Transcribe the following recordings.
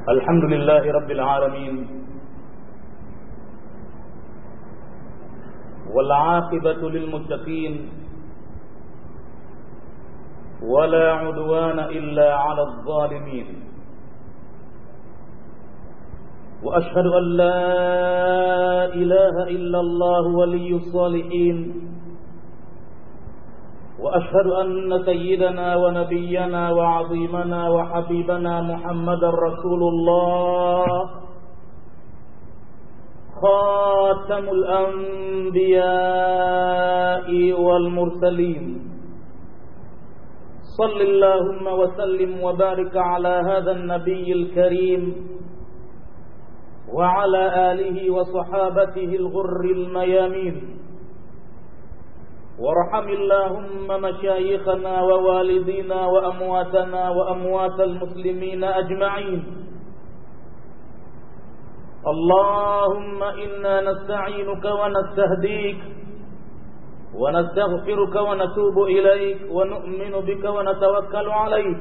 الحمد لله رب العالمين والعاقبة للمتقين ولا عدوان إلا على الظالمين وأشهد أن لا إله إلا الله ولي الصالحين وأشهد أن سيدنا ونبينا وعظيمنا وحبيبنا محمد رسول الله خاتم الأنبياء والمرسلين صل اللهم وسلم وبارك على هذا النبي الكريم وعلى آله وصحابته الغر الميامين وارحم اللهم مشايخنا ووالدينا وأمواتنا وأموات المسلمين أجمعين اللهم إنا نستعينك ونستهديك ونستغفرك ونتوب إليك ونؤمن بك ونتوكل عليك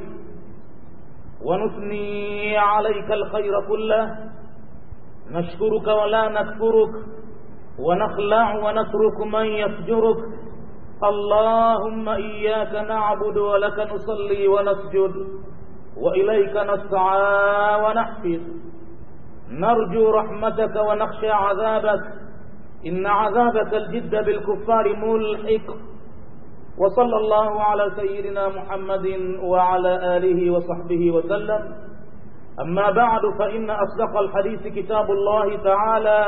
ونثني عليك الخير كله نشكرك ولا نكفرك ونخلع ونترك من يفجرك اللهم إياك نعبد ولك نصلي ونسجد وإليك نسعى ونحفظ نرجو رحمتك ونخشى عذابك إن عذابك الجد بالكفار ملحق وصلى الله على سيدنا محمد وعلى آله وصحبه وسلم أما بعد فإن أصدق الحديث كتاب الله تعالى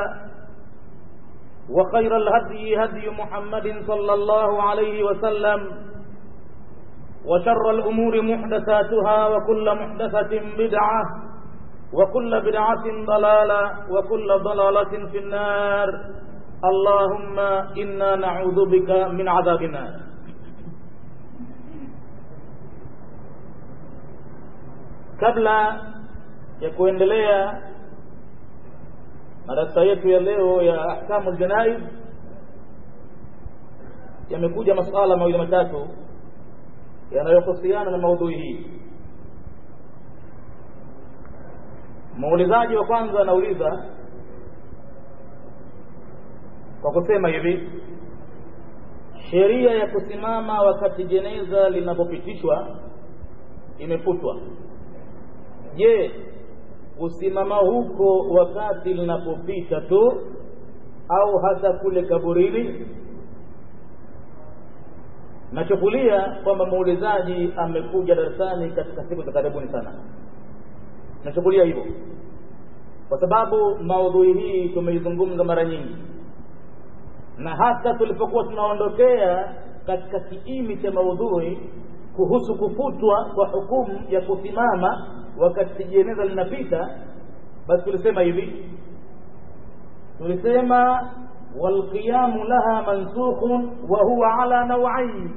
وخير الهدي هدي محمد صلى الله عليه وسلم وشر الأمور محدثاتها وكل محدثة بدعة وكل بدعة ضلالة وكل ضلالة في النار اللهم إنا نعوذ بك من عذاب النار kabla ya kuendelea madarasa yetu ya leo ya ahkamu ljanaiz yamekuja masala mawili matatu yanayohusiana na maudhui hii muulizaji wa kwanza anauliza kwa kusema hivi sheria ya kusimama wakati jeneza linapopitishwa imefutwa je kusimama huko wakati linapopita tu au hata kule kaburini nachukulia kwamba muulizaji amekuja darasani katika siku za karibuni sana nachukulia hivyo kwa sababu maudhui hii tumeizungumza mara nyingi na hata tulipokuwa tunaondokea katika kiini cha maudhui kuhusu kufutwa kwa hukumu ya kusimama wakati jeneza linapita basi tulisema hivi tulisema walqiyamu laha mansukhun wa huwa ala nawain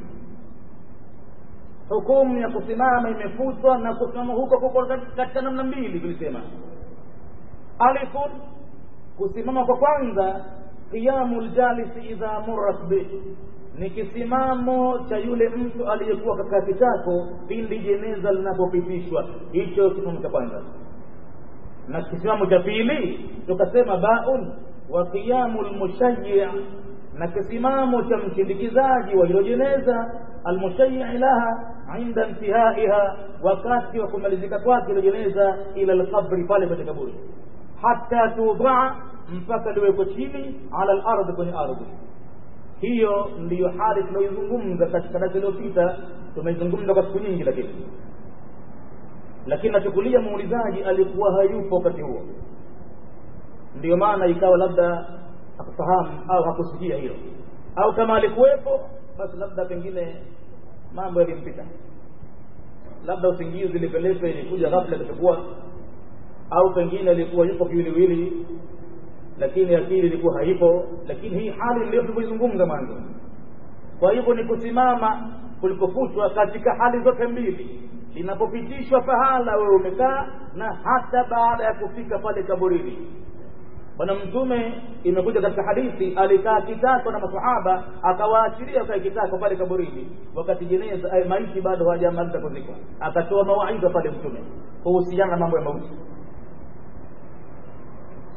hukumu ya kusimama imefutwa na kusimama huko kuko katika namna mbili tulisema alifun kusimama kwa kwanza qiyamu ljalisi idha murrat bih ni kisimamo cha yule mtu aliyekuwa katika kitako pindi jeneza linapopitishwa hicho kisimamo cha kwanza na kisimamo cha pili tukasema baun wa qiyamu lmushayyi na kisimamo cha mshindikizaji wa hilo jeneza almushayyi laha inda intihaiha wakati wa kumalizika kwake hilo jeneza ila lqabri pale kwenye kaburi hata tudaa mpaka liwekwe chini ala lardhi kwenye ardhi hiyo ndiyo hali tunaoizungumza katika darasa iliyopita tumeizungumza kwa siku nyingi lakini lakini nachukulia muulizaji alikuwa hayupo wakati huo ndiyo maana ikawa labda hakufahamu au hakusikia hilo au kama alikuwepo basi labda pengine mambo yalimpita labda usingizi ilipelekwa ilikuja ghafla ikachukua au pengine alikuwa yupo kiwiliwili lakini akili ilikuwa haipo lakini hii hali ndio tulivyoizungumza mwanzo kwa hivyo ni kusimama kulipofutwa katika hali zote mbili linapopitishwa pahala wewe umekaa na hata baada ya kufika pale kaburini bwana mtume imekuja katika hadithi alikaa kitako na masahaba akawaachilia kae kitako pale kaburini wakati jeneza ay, maiti bado hawajamaliza kuzikwa akatoa mawaidha pale mtume kuhusiana na mambo ya mauti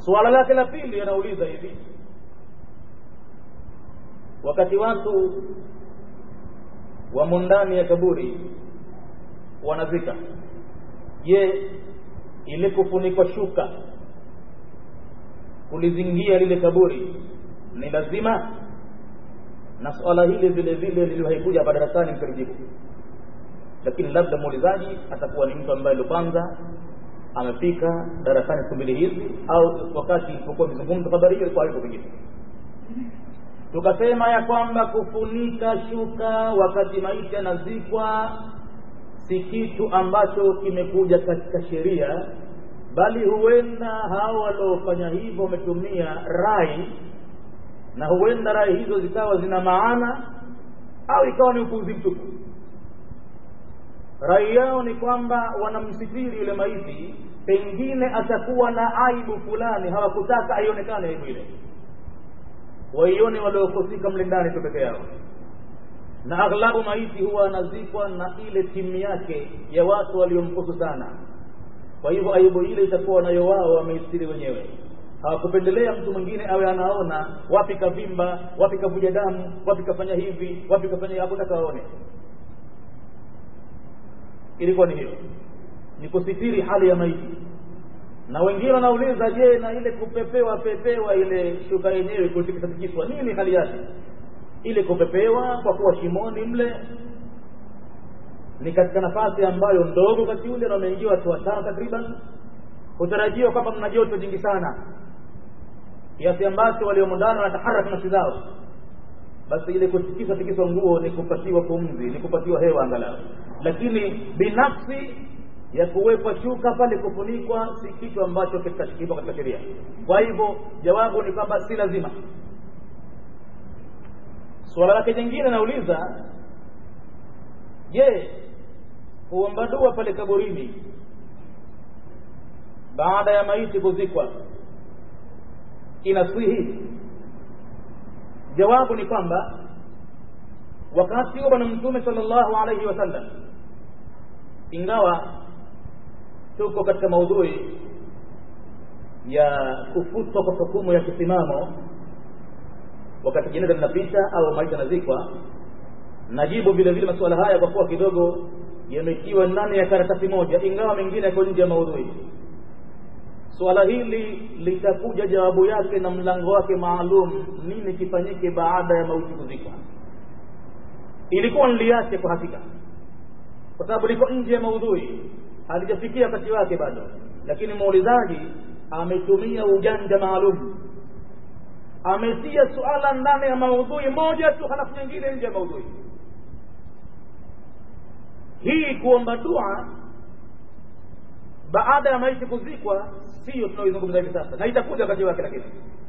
suala lake la pili anauliza hivi wakati watu wamo ndani ya kaburi wanazika je ile kufunikwa shuka kulizingia lile kaburi ni lazima na swala hili vile vile liliwaikuja hapa darasani mkalijibu lakini labda muulizaji atakuwa ni mtu ambaye ndo kwanza amefika darasani siku mbili hizi au wakati ilipokuwa vizungumza habari hiyo ilikuwa haiko pengine tukasema ya kwamba kufunika shuka wakati maiti anazikwa si kitu ambacho kimekuja katika sheria bali huenda hao waliofanya hivyo wametumia rai na huenda rai hizo zikawa zina maana au ikawa ni upuuzi mtupu rai yao ni kwamba wanamsitiri yule maiti pengine atakuwa na aibu fulani hawakutaka aionekane aibu ile waione waliohusika mle ndani tu peke yao na aghlabu maiti huwa anazikwa na ile timu yake ya watu waliomkusu sana kwa hivyo aibu ile itakuwa nayo wao wameistiri wenyewe hawakupendelea mtu mwingine awe anaona wapi kavimba wapi kavuja damu wapi kafanya hivi wapi kafanya hakutaka waone ilikuwa ni hiyo ni kusitiri hali ya maiti na wengine wanauliza je na ile kupepewa pepewa ile shuka yenyewe kutikiswa nini hali yake ile kupepewa kwa kuwa shimoni mle ni katika nafasi ambayo ndogo wakati ule na wameingia watu watano takriban hutarajiwa kwamba mna joto jingi sana kiasi ambacho waliomo ndani wanataharaka nafsi zao basi ile kutikiswa tikiswa nguo ni kupatiwa pumzi ni kupatiwa hewa angalau lakini binafsi ya kuwekwa shuka pale kufunikwa si kitu ambacho kipo katika sheria kwa hivyo jawabu ni kwamba si lazima suala lake jingine nauliza je kuomba dua pale kaburini baada ya maiti kuzikwa inaswihi jawabu ni kwamba wakati huo bwana mtume sallallahu alaihi wasallam ingawa tuko katika maudhui ya kufutwa kwa hukumu ya kisimamo wakati jeneza linapita au maiti anazikwa najibu vile vile masuala haya kwa kuwa kidogo yametiwa ndani ya karatasi moja ingawa mengine yako nje ya maudhui suala hili litakuja jawabu yake na mlango wake maalum nini kifanyike baada ya mauti kuzikwa ilikuwa niliache kwa hakika kwa sababu liko nje ya maudhui halijafikia wakati wake bado lakini muulizaji ametumia ujanja maalum ametia suala ndani ya maudhui moja tu halafu nyingine nje ya maudhui hii kuomba dua baada ya maiti kuzikwa siyo tunaoizungumza hivi sasa na itakuja wakati wake lakini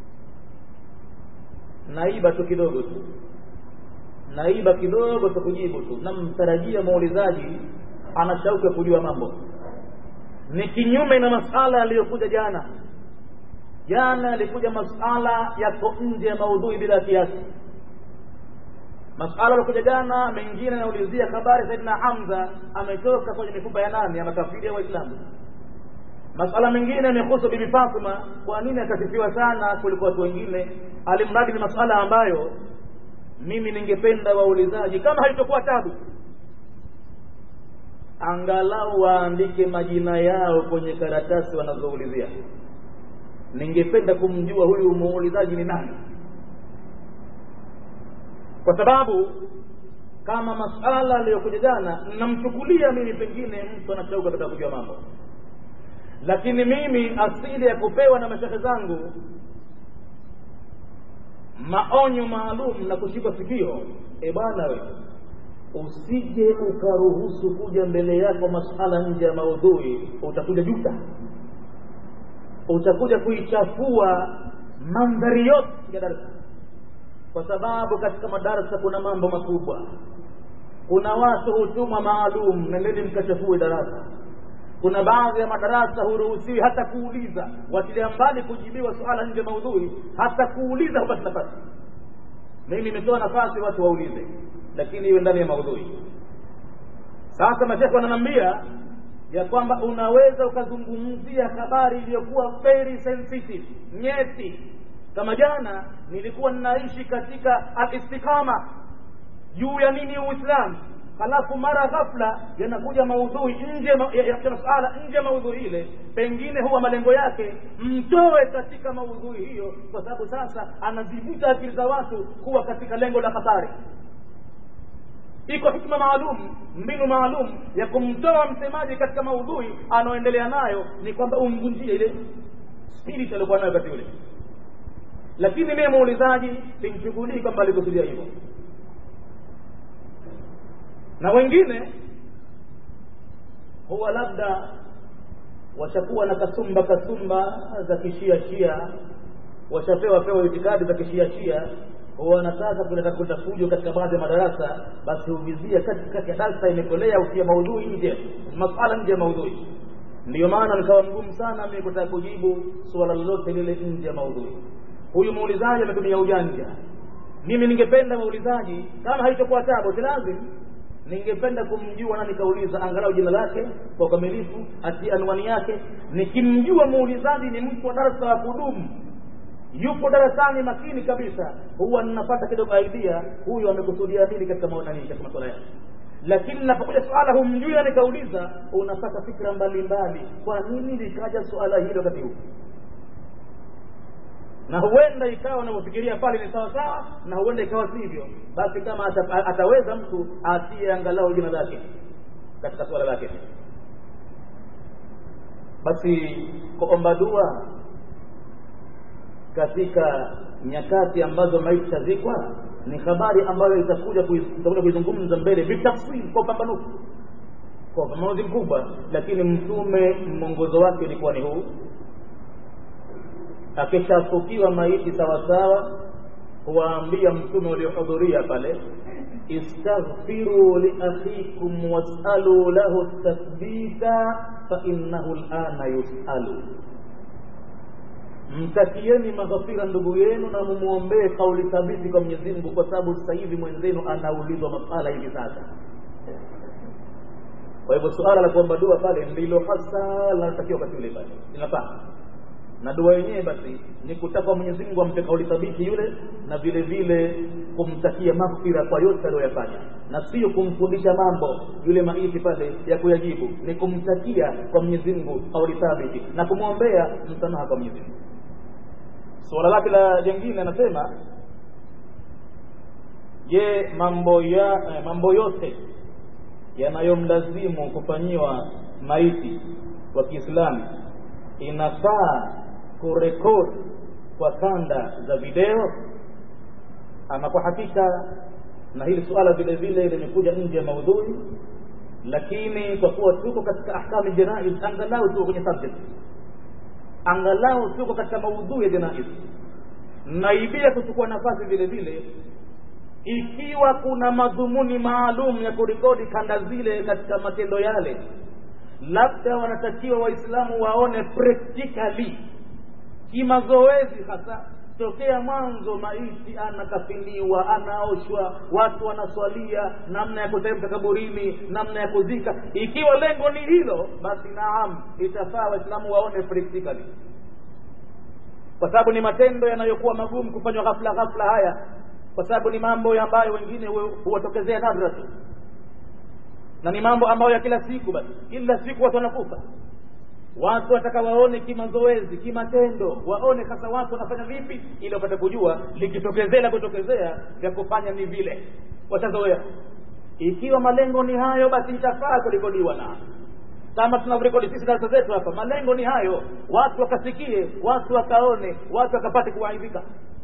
naiba tu kidogo tu naiba kidogo tu kujibu tu namtarajia muulizaji ana shauku ya kujua mambo ni kinyume na masala yaliyokuja jana jana yalikuja masala yako nje ya maudhui bila kiasi masala yaliokuja jana mengine yanaulizia habari saidina hamza ametoka kwenye mifupa ya nani ya makafiri ya waislamu masala mengine yamehusu bibi fatima kwa nini akasifiwa sana kuliko watu wengine alimradi ni masala ambayo mimi ningependa waulizaji kama haitokuwa tabu angalau waandike majina yao kwenye karatasi wanazoulizia ningependa kumjua huyu muulizaji ni nani kwa sababu kama masala aliyokuja jana namchukulia mimi pengine mtu anashauka katika kujua mambo lakini mimi asili ya kupewa na mashehe zangu maonyo maalum na kushika sikio e bwana we usije ukaruhusu kuja mbele yako masala nje ya maudhui utakuja juta utakuja kuichafua mandhari yote ya darasa kwa sababu katika madarasa kuna mambo makubwa kuna watu hutumwa maalum nendeni mkachafue darasa kuna baadhi ya madarasa huruhusiwi hata kuuliza watilia mbali kujibiwa suala nje maudhui hata kuuliza hupati nafasi mimi nimetoa nafasi watu waulize lakini iwe ndani ya maudhui sasa mashekhe wananiambia ya kwamba unaweza ukazungumzia habari iliyokuwa very sensitive nyeti kama jana nilikuwa ninaishi katika alistikama juu ya nini uislamu halafu mara ghafla yanakuja maudhui nje ya masala nje ya maudhui ile pengine huwa malengo yake mtoe katika maudhui hiyo kwa sababu sasa anazivuta akili za watu kuwa katika lengo la hatari iko hikma maalum mbinu maalum ya kumtoa msemaji katika maudhui anaoendelea nayo ni kwamba umvunjie ile spirit aliokuwa nayo wakati ule lakini mie muulizaji simchukulii kwamba alikusudia hivyo na wengine huwa labda washakuwa na kasumba kasumba za kishia shia washapewa pewa itikadi za kishia shia wanataka kuleta kuleta fujo katika baadhi ya madarasa basi huvizia katikati ya darsa imekolea ukia maudhui nje masala nje ya maudhui ndiyo maana nikawa mgumu sana mimi kutaka kujibu suala lolote lile nje ya maudhui huyu muulizaji ametumia ujanja mimi ningependa muulizaji kama haitokuwa tabu si lazim ningependa kumjua na nikauliza angalau jina lake kwa ukamilifu ati anwani yake nikimjua muulizaji ni mtu wa darasa wa kudumu yupo darasani makini kabisa huwa ninapata kidogo idea huyu amekusudia nini katika maonani katika masuala yake lakini napokuja suala humjui na nikauliza unapata fikra mbalimbali kwa nini likaja suala hili wakati huu na huenda ikawa unavyofikiria pale ni sawa sawa na huenda ikawa sivyo basi kama ata, ataweza mtu atie angalau jina lake katika suala lake basi kuomba dua katika nyakati ambazo maiti tazikwa ni habari ambayo itakuja itakuja kuizungumza mbele bitafsiri kwa upambanufu kwa upambanuzi mkubwa lakini mtume mwongozo wake ulikuwa ni huu akishafukiwa maiti sawasawa huwaambia mtume waliohudhuria pale istaghfiru liakhikum wasalu lahu tathbita fainnahu lana yusalu mtakieni maghfira ndugu yenu na mumwombee kauli thabiti kwa Mwenyezi Mungu kwa sababu sasa hivi mwenzenu anaulizwa masala hivi sasa kwa hivyo suala la kuomba dua pale ndilo hasa linalotakiwa wakati ule pale linafaa na dua yenyewe basi ni kutaka Mwenyezi Mungu ampe kauli thabiti yule na vile vile kumtakia maghfira kwa yote aliyoyafanya na sio kumfundisha mambo yule maiti pale ya kuyajibu ni kumtakia kwa Mwenyezi Mungu kauli thabiti na kumwombea msamaha kwa Mwenyezi Mungu suala lake la jengine anasema je mambo ya eh, mambo yote yanayomlazimu kufanyiwa maiti wa Kiislamu inafaa kurekodi kwa kanda za video ama kwa hakika na hili suala vile vile limekuja nje ya maudhui lakini kwa kuwa tuko katika ahkamu janaiz angalau tuko kwenye subject angalau tuko katika maudhui ya janaiz naibia kuchukua nafasi vile vile ikiwa kuna madhumuni maalum ya kurekodi kanda zile katika matendo yale labda wanatakiwa waislamu waone practically kimazoezi hasa tokea mwanzo maiti anakafiniwa anaoshwa watu wanaswalia namna ya kuteremka kaburini namna ya kuzika ikiwa lengo ni hilo basi naam itafaa waislamu waone practically kwa sababu ni matendo yanayokuwa magumu kufanywa ghafla ghafla haya kwa sababu ni mambo ambayo wengine huwatokezea nadra tu na ni mambo ambayo ya kila siku basi kila siku watu wanakufa watu wataka waone kimazoezi kimatendo waone sasa watu wanafanya vipi ili wapate kujua likitokezea la kutokezea vya kufanya ni vile watazoea ikiwa malengo ni hayo basi itafaa kurekodiwa na kama tunavyorekodi sisi darasa zetu hapa malengo ni hayo watu wakasikie watu wakaone watu wakapate kuwaidhika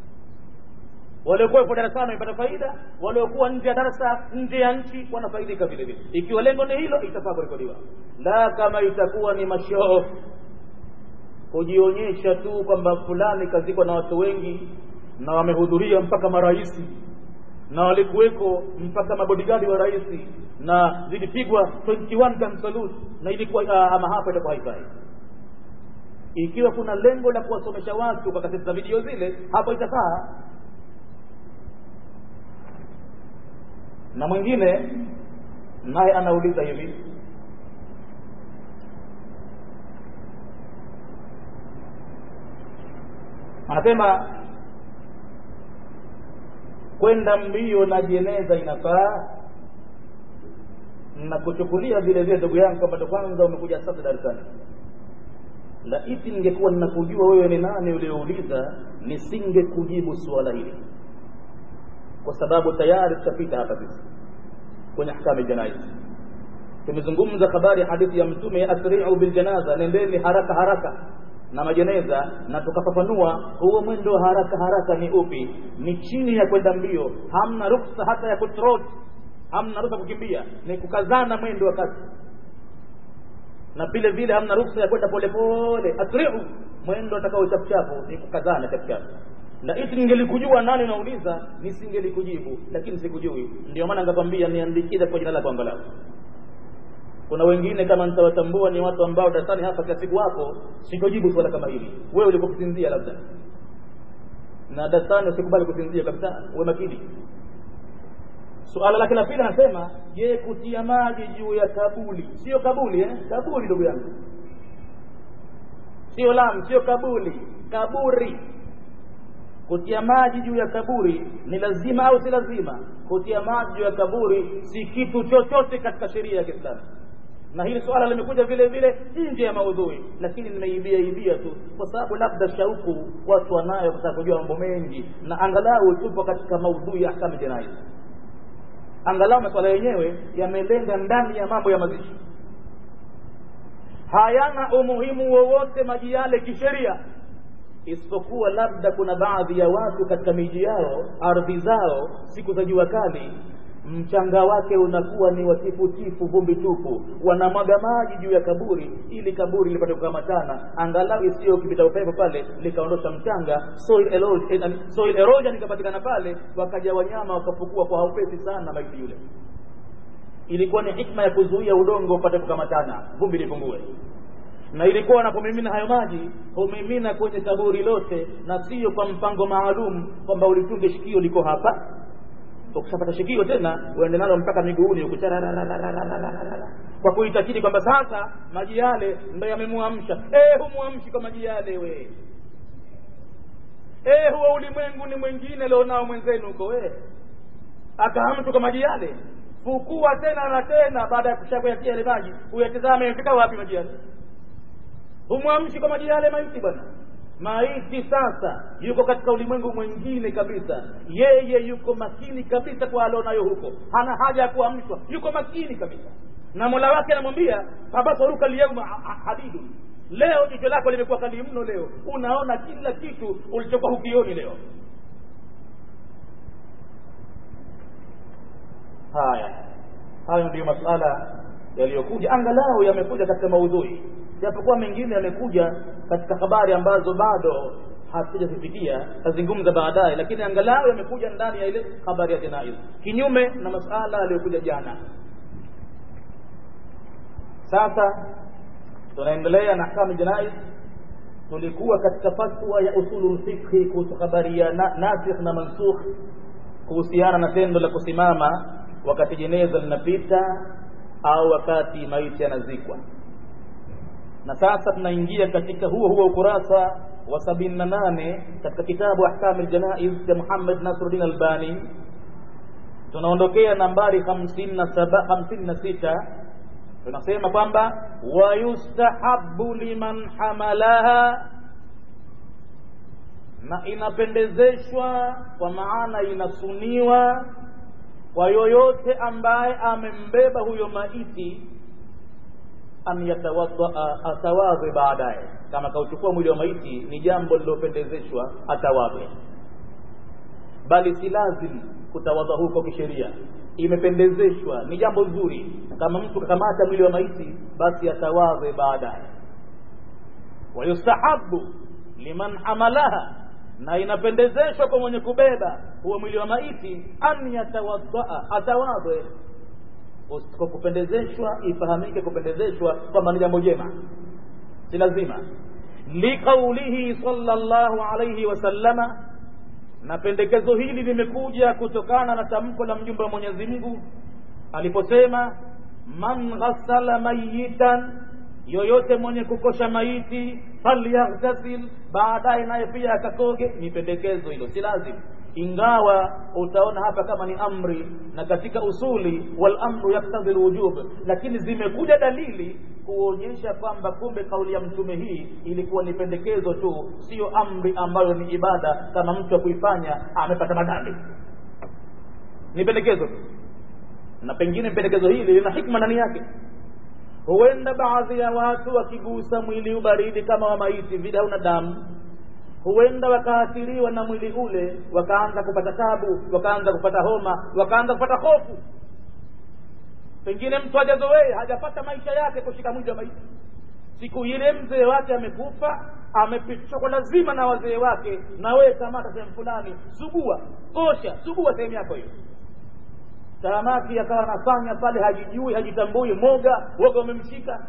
waliokuwepo darasani wamepata faida waliokuwa nje ya darasa nje ya nchi wanafaidika vile vile ikiwa lengo ni hilo itafaa kurekodiwa la kama itakuwa ni mashoo kujionyesha tu kwamba fulani kazikwa na watu wengi na wamehudhuria mpaka maraisi na walikuweko mpaka mabodigadi wa rais na zilipigwa 21 gun salute na ilikuwa uh, ama hapa itakuwa haifai ikiwa kuna lengo la kuwasomesha watu kwa kaseti za video zile hapo itafaa na mwingine naye anauliza hivi anasema kwenda mbio na jeneza inafaa na kuchukulia vile vile ndugu yangu kwamba ndo kwanza umekuja sasa darasani laiti ningekuwa ninakujua wewe ni nani uliouliza nisingekujibu suala hili kwa sababu tayari tutapita hapa sisi kwenye ahkami janaiz tumezungumza habari hadithi ya mtume asri'u biljanaza nendeni haraka haraka na majeneza na tukafafanua huo mwendo wa haraka haraka ni upi ni chini ya kwenda mbio hamna ruksa hata ya kutrot hamna ruksa kukimbia ni kukazana mwendo wa kasi na vile vile hamna ruksa ya kwenda polepole asri'u mwendo atakao chapuchapu ni kukazana chapuchapu laiti ningelikujua nani unauliza nisingelikujibu lakini sikujui ndio maana ngakwambia niandikize kwa jina lako angalau kuna wengine kama nitawatambua ni watu ambao darasani hapa kila siku wako sitojibu swala kama hili wewe ulikuwa kusinzia labda na darasani usikubali kusinzia kabisa uwe makini suala lake la pili anasema je kutia maji juu ya kabuli sio kabuli eh? kabuli ndugu yangu sio lam sio kabuli kaburi kutia maji juu ya kaburi ni lazima au si lazima kutia maji juu ya kaburi si kitu chochote katika sheria ya Kiislamu na hili swala limekuja vile vile nje ya maudhui lakini nimeibia ibia tu kwa sababu labda shauku watu wanayo kutaka kujua mambo mengi na angalau tupo katika maudhui ya ahkamu jinai angalau masuala yenyewe yamelenga ndani ya mambo ya mazishi hayana umuhimu wowote maji yale kisheria isipokuwa labda kuna baadhi ya watu katika miji yao ardhi zao siku za jua kali mchanga wake unakuwa ni watifutifu vumbi tupu wanamwaga maji juu ya kaburi ili kaburi lipate kukamatana angalau isiyo kipita upepo pale likaondosha mchanga soil erosion, soil erosion ikapatikana pale wakaja wanyama wakafukua kwa haupesi sana maiti yule ilikuwa ni hikma ya kuzuia udongo upate kukamatana vumbi lipungue na ilikuwa wanapomimina hayo maji humimina kwenye kaburi lote na sio kwa mpango maalum kwamba ulitunge shikio liko hapa ukishapata shikio tena uende nalo mpaka miguuni huku kwa kuitakidi kwamba sasa maji yale ndo yamemwamsha eh humwamshi kwa maji yale we eh huo ulimwengu ni mwingine leo nao mwenzenu huko we akahamtu kwa maji yale fukua tena na tena baada ya kushakuyatia yale maji uyatizame yamefika wapi maji yale humwamshi kwa maji yale maiti bwana maiti sasa yuko katika ulimwengu mwingine kabisa yeye yuko makini kabisa kwa alionayo huko hana haja ya kuamshwa yuko makini kabisa na mola wake anamwambia fabasaruka lyauma hadidun leo jicho lako limekuwa kali mno leo unaona kila kitu ulichokuwa hukioni leo haya hayo ndiyo masala yaliyokuja angalau yamekuja katika maudhui japokuwa mengine yamekuja katika habari ambazo bado hatujazifikia tazungumza baadaye lakini angalau yamekuja ndani ya ile habari ya janaiz kinyume na masala yaliyokuja jana sasa tunaendelea na ahkamu janaiz tulikuwa katika fatwa ya usulul fiqhi kuhusu habari ya na, nasikh na mansukh kuhusiana na tendo la kusimama wakati jeneza linapita au wakati maiti yanazikwa na sasa tunaingia katika huo huo ukurasa wa sabini na nane katika kitabu ahkam ljanaiz cha muhammad nasruddin albani tunaondokea nambari hamsini na saba hamsini na sita tunasema kwamba wayustahabu liman hamalaha na inapendezeshwa kwa maana inasuniwa kwa yoyote ambaye amembeba huyo maiti an yatawaddaa atawadhe baadaye kama kauchukua mwili wa maiti ni jambo lilopendezeshwa atawadhe bali si lazim kutawadha huko kisheria imependezeshwa ni jambo zuri kama mtu kakamata mwili wa maiti basi atawadhe baadaye wayustahabu liman hamalaha na inapendezeshwa kwa mwenye kubeba huo mwili wa maiti an yatawaddaa atawadhe kwa kupendezeshwa ifahamike kupendezeshwa kwamba ni jambo jema si lazima liqaulihi sallallahu alayhi wasallama na pendekezo hili limekuja kutokana na tamko la mjumbe wa Mwenyezi Mungu aliposema man ghassala mayitan yoyote mwenye kukosha maiti falyaghtasil baadaye naye pia akakoge ni pendekezo hilo si lazima ingawa utaona hapa kama ni amri na katika usuli wal amru yaktadhi lwujub lakini zimekuja dalili kuonyesha kwamba kumbe kauli ya mtume hii ilikuwa ni pendekezo tu sio amri ambayo ni ibada kama mtu akuifanya amepata madhambi ni pendekezo tu na pengine pendekezo hili lina hikma ndani yake huenda baadhi ya watu wakigusa mwili ubaridi kama wa maiti vile hauna damu huenda wakaathiriwa na mwili ule wakaanza kupata tabu wakaanza kupata homa wakaanza kupata hofu pengine mtu hajazoea hajapata maisha yake kushika mwili wa maiti siku ile mzee wake amekufa amepitishwa kwa lazima na wazee wake na wewe kamata sehemu fulani sugua osha sugua sehemu yako hiyo samaki akawa anafanya pale hajijui hajitambui moga woga umemshika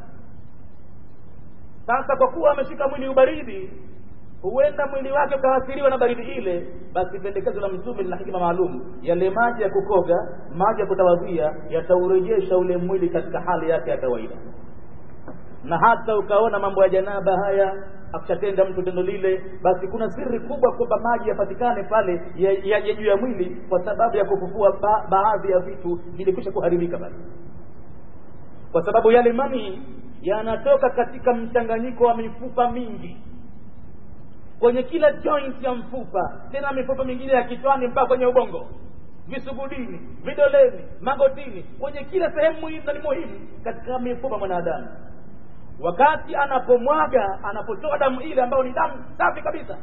sasa kwa kuwa ameshika mwili ubaridi huenda mwili wake ukaathiriwa na baridi ile basi pendekezo la mtume lina hikima maalum yale maji ya kukoga maji ya kutawadhia yataurejesha ule mwili katika hali yake ya kawaida na hata ukaona mambo ya janaba haya akishatenda mtu tendo lile basi kuna siri kubwa kwamba maji yapatikane pale yaje ya, ya juu ya mwili kwa sababu ya kufufua ba, baadhi ya vitu vilikwisha kuharibika pale kwa sababu yale mani yanatoka katika mchanganyiko wa mifupa mingi kwenye kila joint ya mfupa tena mifupa mingine ya kichwani mpaka kwenye ubongo visugudini vidoleni magotini kwenye kila sehemu muhimu na ni muhimu katika mifupa mwanadamu wakati anapomwaga anapotoa damu ile ambayo ni damu safi kabisa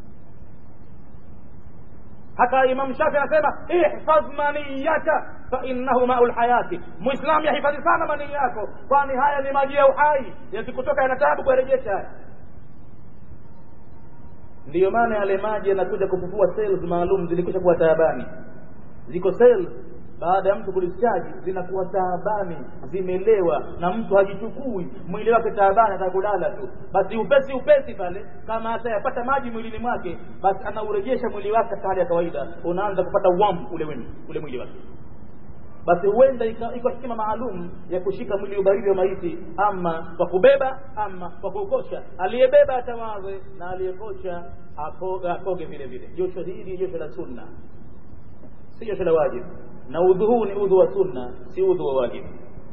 hata imam shafi anasema ihfadh maniyaka fainnahu mau lhayati muislamu yahifadhi sana manii yako kwani haya ni maji ya uhai yakikutoka yana taabu kuyarejesha haya ndiyo maana yale maji yanakuja kufufua cells maalum zilikwisha kuwa taabani ziko cells baada ya mtu kulichaji zinakuwa taabani zimelewa na mtu hajichukui mwili wake taabani atakulala tu basi upesi upesi pale kama atayapata maji mwilini mwake basi anaurejesha mwili wake katika hali ya kawaida unaanza kupata wam ule wenu, ule mwili wake basi huenda iko hikima maalum ya kushika mwili ubaridi wa maiti ama kwa kubeba ama kwa kuukosha aliyebeba atawaze na aliyekosha akoge vile vile josho hili josho la sunna si josho la wajibu na udhu huu ni udhu wa sunna si udhu wa wajibu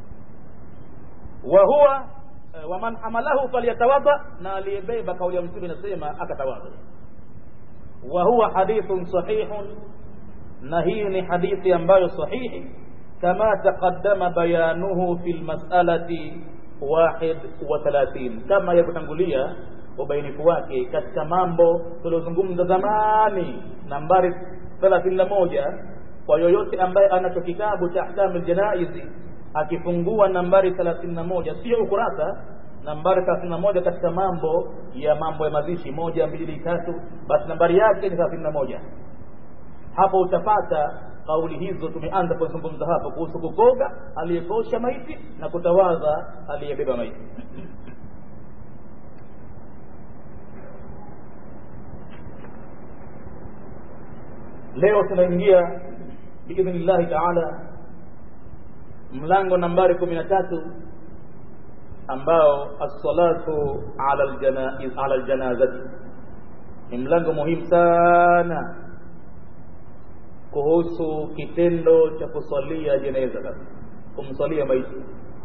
wa huwa waman hamalahu falyatawadha na aliyebeba kauli ya mtume inasema akatawadha wa huwa hadithun sahihun na hii ni hadithi ambayo sahihi kama taqaddama bayanuhu fi lmasalati wahid wa thalathin kama yalivyotangulia ubainifu wake katika mambo tuliozungumza zamani nambari thelathini na moja kwa yoyote ambaye anacho kitabu cha ahkamu ljanaizi akifungua nambari thelathini na moja sio ukurasa nambari thelathini na moja katika mambo ya mambo ya mazishi moja mbili tatu basi nambari yake ni thelathini na moja hapo utapata kauli hizo tumeanza kuzungumza hapo kuhusu kukoga aliyekosha maiti na kutawadha aliyebeba maiti leo tunaingia biidhnillahi taala mlango nambari kumi na tatu ambao assalatu ala ljanazati ni mlango muhimu sana kuhusu kitendo cha kusalia jeneza sasa kumsalia maiti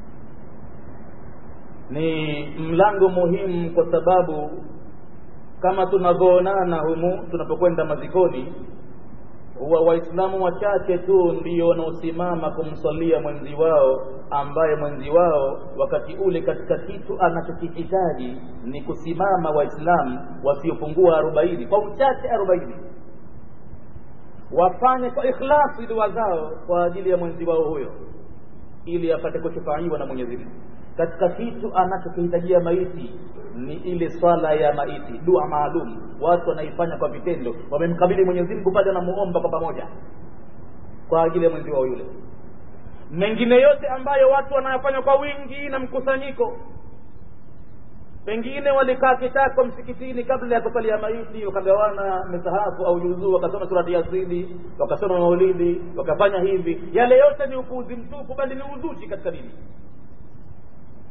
ni mlango muhimu kwa sababu kama tunavyoonana humu tunapokwenda mazikoni huwa waislamu wachache tu ndio wanaosimama kumsalia mwenzi wao ambaye mwenzi wao wakati ule katika kitu anachokihitaji ni kusimama waislamu wasiopungua arobaini kwa uchache arobaini wafanye kwa ikhlasi dua zao kwa ajili ya mwenzi wao huyo ili apate kushufaiwa na mwenyezi mungu katika kitu anachokihitajia maiti ni ile swala ya maiti dua maalum watu wanaifanya kwa vitendo wamemkabili mwenyezi mungu pale wanamuomba kwa pamoja kwa ajili ya mwenzi wao yule mengine yote ambayo watu wanayafanya kwa wingi na mkusanyiko pengine walikaa kitako msikitini kabla ya kusalia maiti wakagawana misahafu au juzuu wakasoma surati yasini wakasoma maulidi wakafanya hivi yale yote ni upuuzi mtupu bali ni uzushi katika dini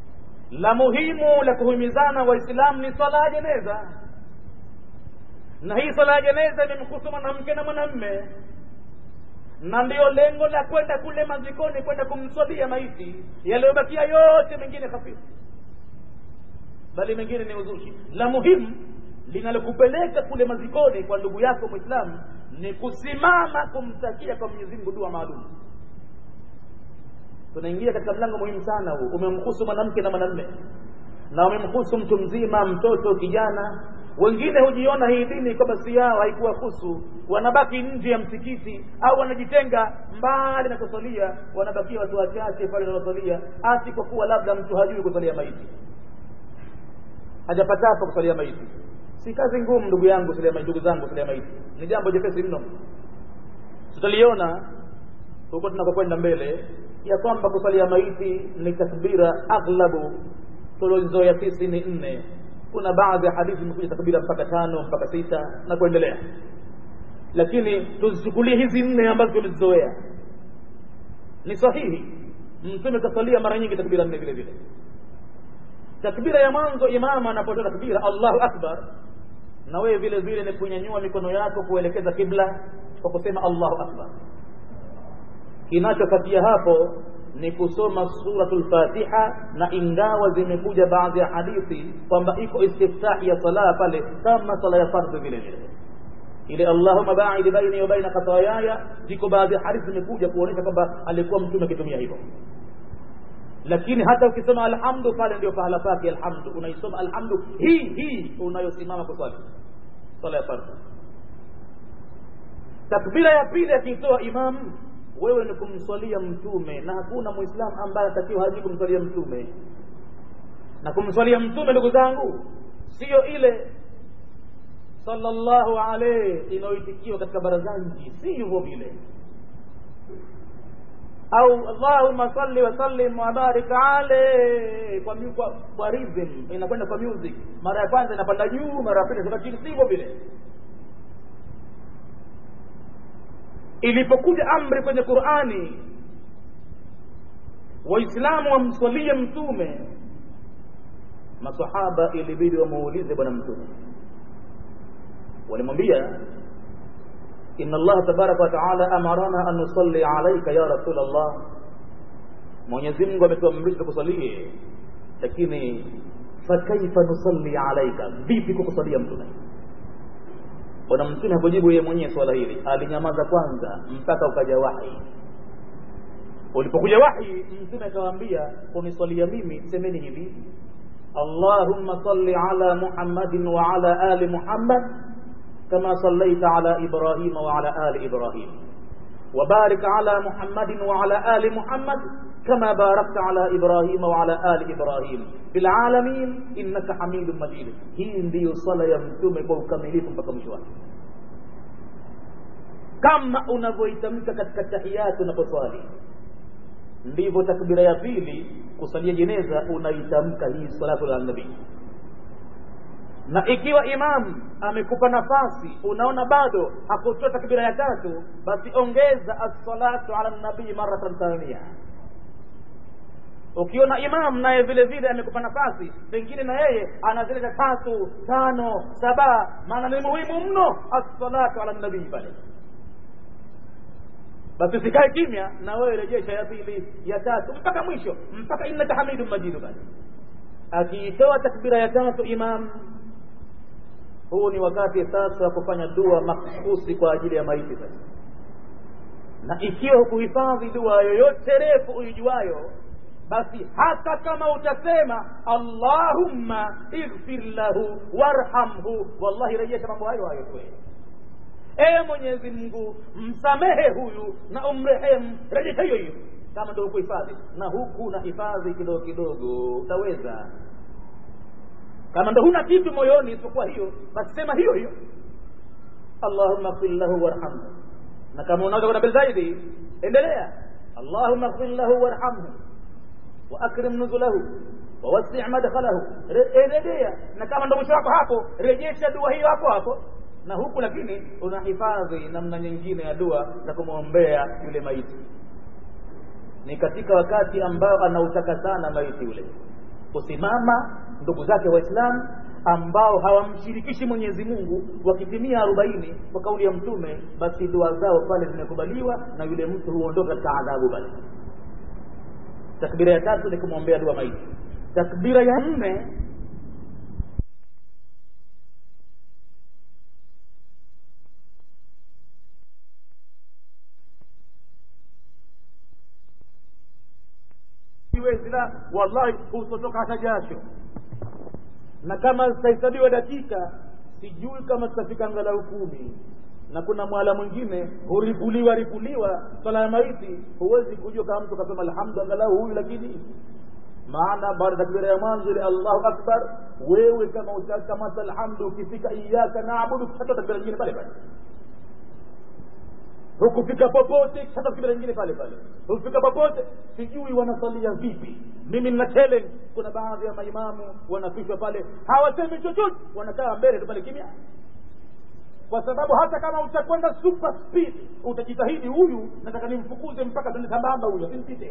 la muhimu la kuhimizana waislamu ni swala ya jeneza na hii swala ya jeneza imemhusu mwanamke na mwanamme na ndiyo lengo la kwenda kule mazikoni kwenda kumswalia maiti yaliyobakia yote mengine hafifu bali mengine ni uzushi la muhimu linalokupeleka kule mazikoni kwa ndugu yako mwislamu ni kusimama kumtakia kwa mwenyezi mungu dua maalum tunaingia katika mlango muhimu sana huu umemhusu mwanamke na mwanamme na umemhusu mtu mzima mtoto kijana wengine hujiona hii dini kwamba si yao haikuwahusu wanabaki nje ya msikiti au wanajitenga mbali na kusalia wanabakia watu wachache pale wanaosalia asi kwa kuwa labda mtu hajui kusalia maiti hajapata hapa kusalia maiti si kazi ngumu ndugu yangu kusalia maiti ndugu zangu kusalia maiti ni jambo jepesi mno tutaliona huko tunakokwenda mbele ya kwamba kusalia maiti ni takbira aghlabu tuliozoea sisi ni nne kuna baadhi ya hadithi imekuja takbira mpaka tano mpaka sita na kuendelea lakini tuzichukulie hizi nne ambazo tumezizoea ni sahihi mtume kasalia mara nyingi takbira nne vile vile takbira ya mwanzo imamu anapotoa takbira allahu akbar na wewe vile vile ni kunyanyua mikono yako kuelekeza kibla kwa kusema allahu akbar kinachofuatia hapo ni kusoma suratul fatiha na ingawa zimekuja baadhi ya hadithi kwamba iko istiftahi ya sala pale kama sala ya fardhi vile vile ile allahumma baid baini wa baina khatayaya ziko baadhi ya hadithi zimekuja kuonyesha kwamba alikuwa mtume akitumia hivyo lakini hata ukisema alhamdu pale ndio pahala pake alhamdu unaisoma alhamdu hii hii unayosimama kuswali sala ya fardhi takbira ya pili akiitoa imamu wewe ni kumswalia mtume na hakuna muislamu ambaye atakiwa haji kumswalia mtume na kumswalia mtume ndugu zangu siyo ile sallallahu alayhi inayoitikiwa katika barazanji si hivyo vile au allahumma salli wa sallim wa barik alayhi kwa, kwa, kwa rhythm inakwenda kwa music mara ya kwanza inapanda juu mara ya pili inashuka chini si hivyo vile ilipokuja amri kwenye qurani waislamu wamswalie mtume masahaba ilibidi wamuulize bwana mtume walimwambia inna allaha tabaraka wa taala amarana an nusalli alaika ya rasul allah mwenyezi mungu ametuamrisha tukusalie lakini fakaifa nusalli alaika vipi kukusalia mtume bwana mtume hakujibu yeye mwenyewe swala hili alinyamaza kwanza mpaka ukaja wahi ulipokuja wahi mtume akawaambia kuniswalia mimi semeni hivi allahumma salli ala muhammadin wa ala ali muhammad kama sallaita ala ibrahima wa ala ali ibrahim وبارك على محمد وعلى آل محمد كما باركت على إبراهيم وعلى آل إبراهيم في العالمين إنك حميد مجيد hii ndiyo sala ya mtume kwa ukamilifu mpaka mwisho wake kama unavyoitamka katika tahiyati unaposwali ndivyo takbira ya pili kusalia jeneza unaitamka hii salatu ala nabii na ikiwa imam amekupa nafasi unaona bado hakutoa takbira ya tatu basi ongeza assalatu ala nabii maratan thania ukiona imam naye vile vile amekupa nafasi pengine na yeye anazileta tatu tano saba maana ni muhimu mno assalatu ala nabii pale basi usikae kimya na wewe rejesha ya pili ya tatu mpaka mwisho mpaka innaka hamidun majidu basi akiitoa takbira ya tatu imam huu ni wakati sasa wa kufanya dua makhsusi kwa ajili ya maiti sasa na ikiwa hukuhifadhi dua yoyote refu uijuayo basi hata kama utasema allahumma ighfir lahu warhamhu wallahi rejesha mambo hayo hayo kweli ee mwenyezi mungu msamehe huyu na umrehemu rejesha hiyo hiyo kama ndio kuhifadhi na huku na hifadhi kidogo kidogo utaweza kama ndo huna kitu moyoni isipokuwa hiyo basi sema hiyo hiyo allahumma ighfir lahu warhamhu na kama unaweza kwenda mbele zaidi endelea allahumma ighfir lahu warhamhu wa akrim nuzulahu wa wasi' madkhalahu endelea na kama ndo mwisho wako hapo rejesha dua hiyo hapo hapo na huku lakini unahifadhi namna nyingine ya dua za kumwombea yule maiti ni katika wakati ambao anautaka sana maiti yule kusimama ndugu zake waislamu ambao hawamshirikishi mwenyezi mungu wakitimia arobaini kwa kauli ya mtume basi dua zao pale zimekubaliwa na yule mtu huondoka katika adhabu pale takbira ya tatu ni kumwombea dua maiti takbira ya nne siwezi la wallahi hutotoka hata jasho na kama zitahesabiwa dakika sijui kama zitafika angalau kumi na kuna mwala mwingine huripuliwa ripuliwa swala ya maiti huwezi kujua kama mtu kasema alhamdu angalau huyu lakini maana baada takbira ya mwanzo ile allahu akbar wewe kama utakamata alhamdu ukifika iyaka naabudu hata takbira nyingine pale pale hukufika popote hata takbira nyingine pale pale hukufika popote sijui wanasalia vipi mimi nina challenge kuna baadhi ya maimamu wanafishwa pale hawasemi chochote wanakaa mbele tu pale kimya kwa sababu hata kama utakwenda super speed utajitahidi huyu nataka nimfukuze mpaka tende sambamba huyo simpite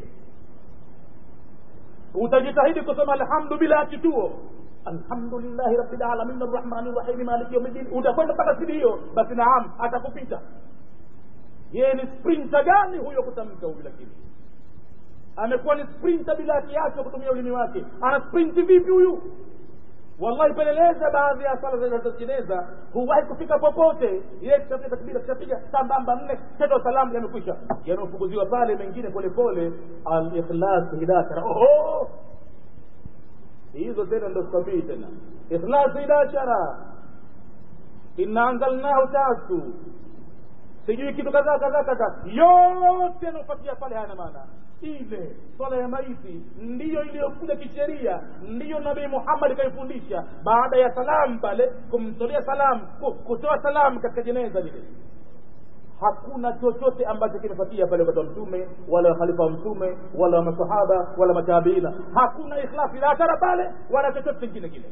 utajitahidi kusema alhamdu bila kituo alhamdulillahi rabbil alamin arrahmani rrahim maliki yawmiddin utakwenda mpaka sidi hiyo basi naam atakupita yeye ni sprinter gani huyo kutamka huyu lakini amekuwa ni sprinter bila kiasi kutumia ulimi wake ana sprinti vipi huyu wallahi peleleza baadhi ya sala zinazotengeneza huwahi kufika popote yeye kishapiga takbira kishapiga sambamba nne tendo salamu yamekwisha yanaofukuziwa pale mengine polepole alikhlas hidashara oho hizo tena ndo sikwambii tena ikhlas hidashara inna anzalnahu tatu sijui kitu kadhaa kadhaa kadhaa yote yanaofuatia pale hayana maana ile swala ya maiti ndiyo iliyokuja kisheria ndiyo nabii muhammad kaifundisha baada ya salamu pale kumtolea salamu kutoa salamu katika jeneza lile hakuna chochote ambacho kimefuatia pale wakati wa mtume wala wakhalifa wa mtume wala masahaba wala matabiina hakuna ikhlafi la ashara pale wala chochote kingine kile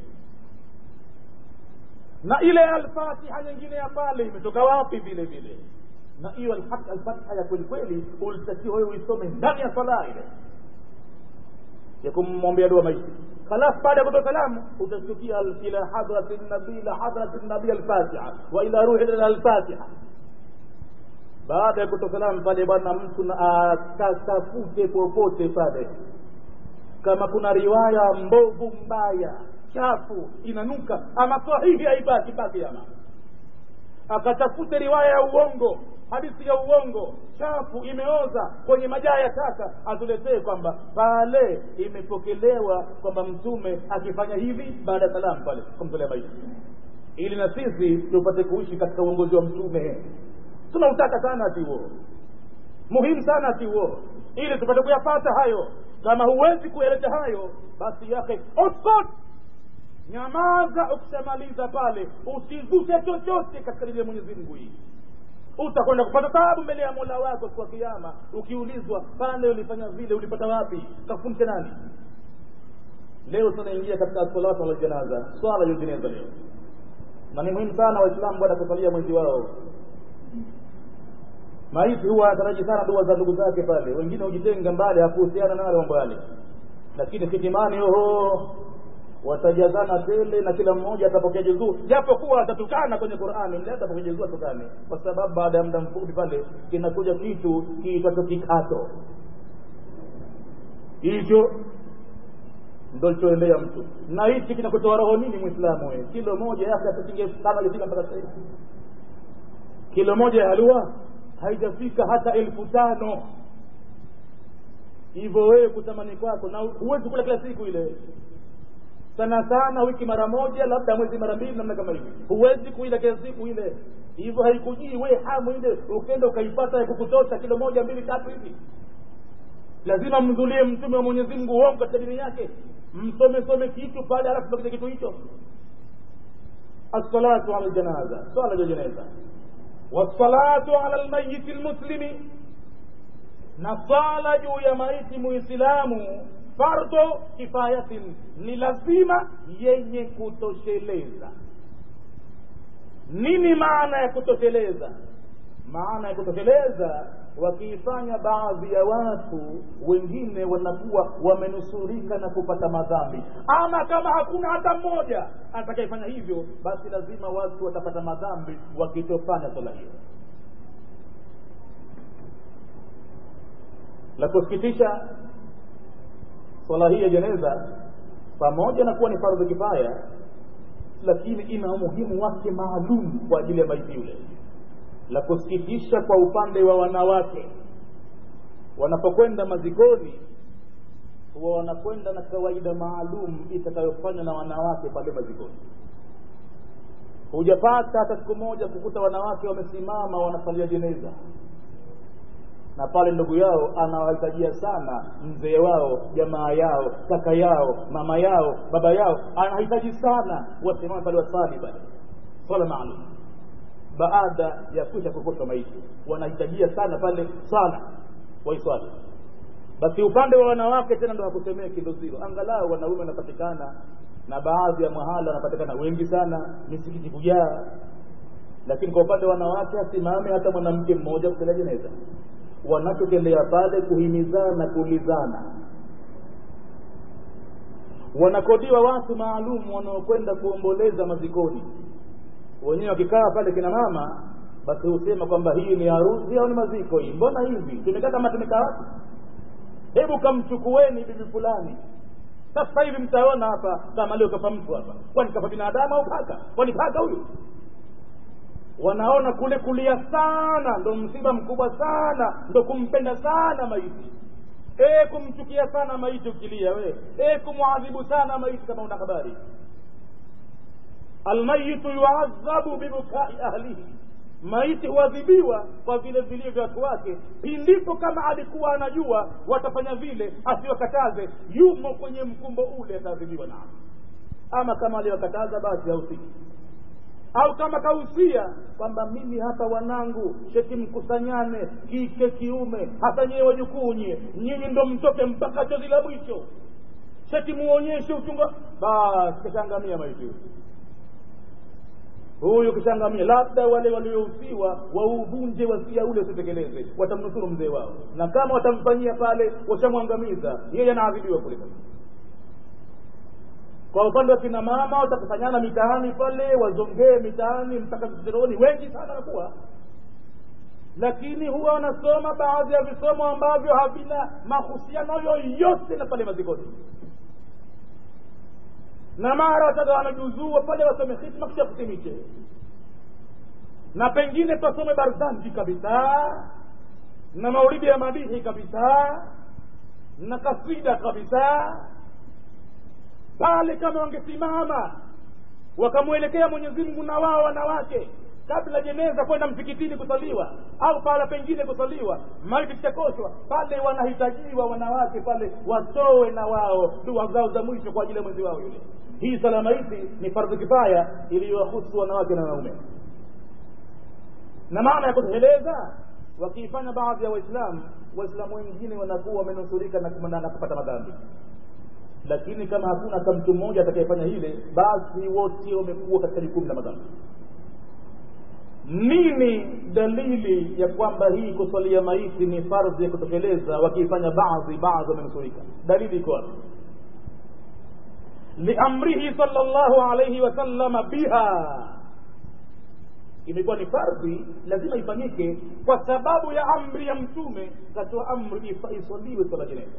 na ile alfatiha nyingine ya pale imetoka wapi vile vile na hiyo alfatha ya kweli kweli ulitakiwa wewe uisome ndani ya sala ile ya kumwombea dua maiti خلاص بعد ya kutoa salamu utashtukia ila hadrati nabii ila hadrati nabii alfatiha wa ila ruhi ila alfatiha baada ya kutoa salamu pale bwana mtu akatafute popote pale kama kuna riwaya mbovu mbaya chafu inanuka ama sahihi haibaki baki ama akatafute riwaya ya uongo hadithi ya uongo chafu imeoza kwenye majaa ya taka atuletee kwamba pale imepokelewa kwamba mtume akifanya hivi baada ya salamu pale kumtolea maiti ili na sisi tupate kuishi katika uongozi wa mtume tunautaka sana ati huo muhimu sana ati huo ili tupate kuyapata hayo kama huwezi kuyaleta hayo basi yake ospot nyamaza ukishamaliza pale usizushe chochote katika dini ya mwenyezi mungu hii utakwenda kupata taabu mbele ya mola wako siku ya kiama ukiulizwa pale ulifanya vile ulipata wapi kafundisha nani leo tunaingia katika salatu ala janaza swala ya jeneza leo na ni muhimu sana waislamu bwana kusalia mwenzi wao maiti huwa anataraji sana dua za ndugu zake pale wengine hujitenga mbali hakuhusiana nayo mambo yale lakini hitimani oho watajazana tele na kila mmoja atapokea juzuu japo kuwa atatukana kwenye qurani mle atapokea juzuu atukane kwa sababu baada ya muda mfupi pale kinakuja kitu kiitwacho kikato hicho ndo lichoendea mtu na hichi kinakutoa roho nini mwislamu we kilo moja yake atasinge kama alifika mpaka sasa kilo moja ya halua haijafika hata elfu tano hivyo wewe kutamani kwako na huwezi kula kila siku ile sana sana wiki mara moja labda mwezi mara mbili namna kama hivi huwezi kuila kila siku ile hivyo haikujii we hamu ile ukenda ukaipata ya kukutosha kilo moja mbili tatu hivi lazima mdhulie mtume wa mwenyezi mungu uongo katika dini yake msome some kitu pale alafu tokea kitu hicho assalatu ala ljanaza swala ja jeneza wassalatu ala lmayiti lmuslimi na swala juu ya maiti muislamu fardo kifayatin ni lazima yenye kutosheleza nini maana ya kutosheleza maana ya kutosheleza wakiifanya baadhi ya watu wengine wanakuwa wamenusurika na kupata madhambi ama kama hakuna hata mmoja atakayefanya hivyo basi lazima watu watapata madhambi wakitofanya swala hiyo la kusikitisha swala hii ya jeneza pamoja na kuwa ni fardhu kifaya lakini ina umuhimu wake maalum kwa ajili ya maiti yule la kusikitisha kwa upande wa wanawake wanapokwenda mazikoni huwa wanakwenda na kawaida maalum itakayofanywa na wanawake pale mazikoni hujapata hata siku moja kukuta wanawake wamesimama wanasalia jeneza na pale ndugu yao anawahitajia sana mzee wao jamaa yao kaka yao mama yao baba yao anahitaji sana wasimame pale wasali pale swala maalum baada ya kuisha kukutwa maiti wanahitajia sana pale sana waiswali basi upande wa wanawake tena ndo hakusemea kindozilo angalau wanaume wanapatikana na baadhi ya mahala wanapatikana wengi sana misikiti kujaa lakini kwa upande wa wanawake asimame hata mwanamke mmoja kusela jeneza wanachotendea pale kuhimizana kuulizana wanakodiwa watu maalum wanaokwenda kuomboleza mazikoni wenyewe wakikaa pale kina mama basi husema kwamba hii ni harusi au ni maziko hii mbona hivi tumekaa kama tumekaa wapi hebu kamchukueni bibi fulani sasa hivi mtaona hapa kama leo kafa mtu hapa kwani kafa binadamu au paka kwani paka huyu wanaona kule kulia sana ndo msiba mkubwa sana ndo kumpenda sana maiti e kumchukia sana maiti ukilia we e kumwadhibu sana maiti kama una habari almayitu yuadhabu bibukai ahlihi maiti huadhibiwa kwa vile vilio vya watu wake pindipo kama alikuwa anajua watafanya vile asiwakataze yumo kwenye mkumbo ule ataadhibiwa nao ama kama aliwakataza basi hausiki au kama kausia kwamba mimi hapa wanangu sheti mkusanyane kike kiume hata nyewe wajukuu nyie nyinyi ndo mtoke mpaka chozi la mwisho sheti muonyeshe uchunga basi kashangamia maiti huyu kishangamia labda wale waliohusiwa wauvunje wasia ule usitekeleze watamnusuru mzee wao na kama watamfanyia pale washamwangamiza yeye anaadhibiwa kule kwa upande wa kina mama watakusanyana mitaani pale wazongee mitaani mpaka vichochoroni wengi sana nakuwa lakini huwa wanasoma baadhi ya visomo ambavyo havina mahusiano yoyote na pale mazikoni na mara wataga wanajuzua pale wasome hitma kisha kutimiche na pengine twasome barzanji kabisa na maulidi ya madihi kabisa na kasida kabisa pale kama wangesimama wakamwelekea mwenyezi mungu na wao wanawake kabla jeneza kwenda msikitini kusaliwa au pahala pengine kusaliwa maiti kishakoshwa pale wanahitajiwa wanawake pale watoe na wao dua zao za mwisho kwa ajili ya mwenzi wao yule hii sala maiti ni fardhu kifaya iliyowahusu wanawake na wanaume na maana ya kutekeleza wakiifanya baadhi ya waislamu waislamu wengine wanakuwa wamenusurika na kupata madhambi lakini kama hakuna hata mtu mmoja atakayefanya hile basi wote wamekuwa katika jukumu la madhambi nini dalili ya kwamba hii kuswalia maiti ni fardhi ya kutekeleza wakiifanya baadhi baadhi wamenusurika dalili iko wapi liamrihi sal llahu alaihi wasallama biha imekuwa ni fardhi lazima ifanyike kwa sababu ya amri ya mtume katoa amri iswaliwe swala jeneza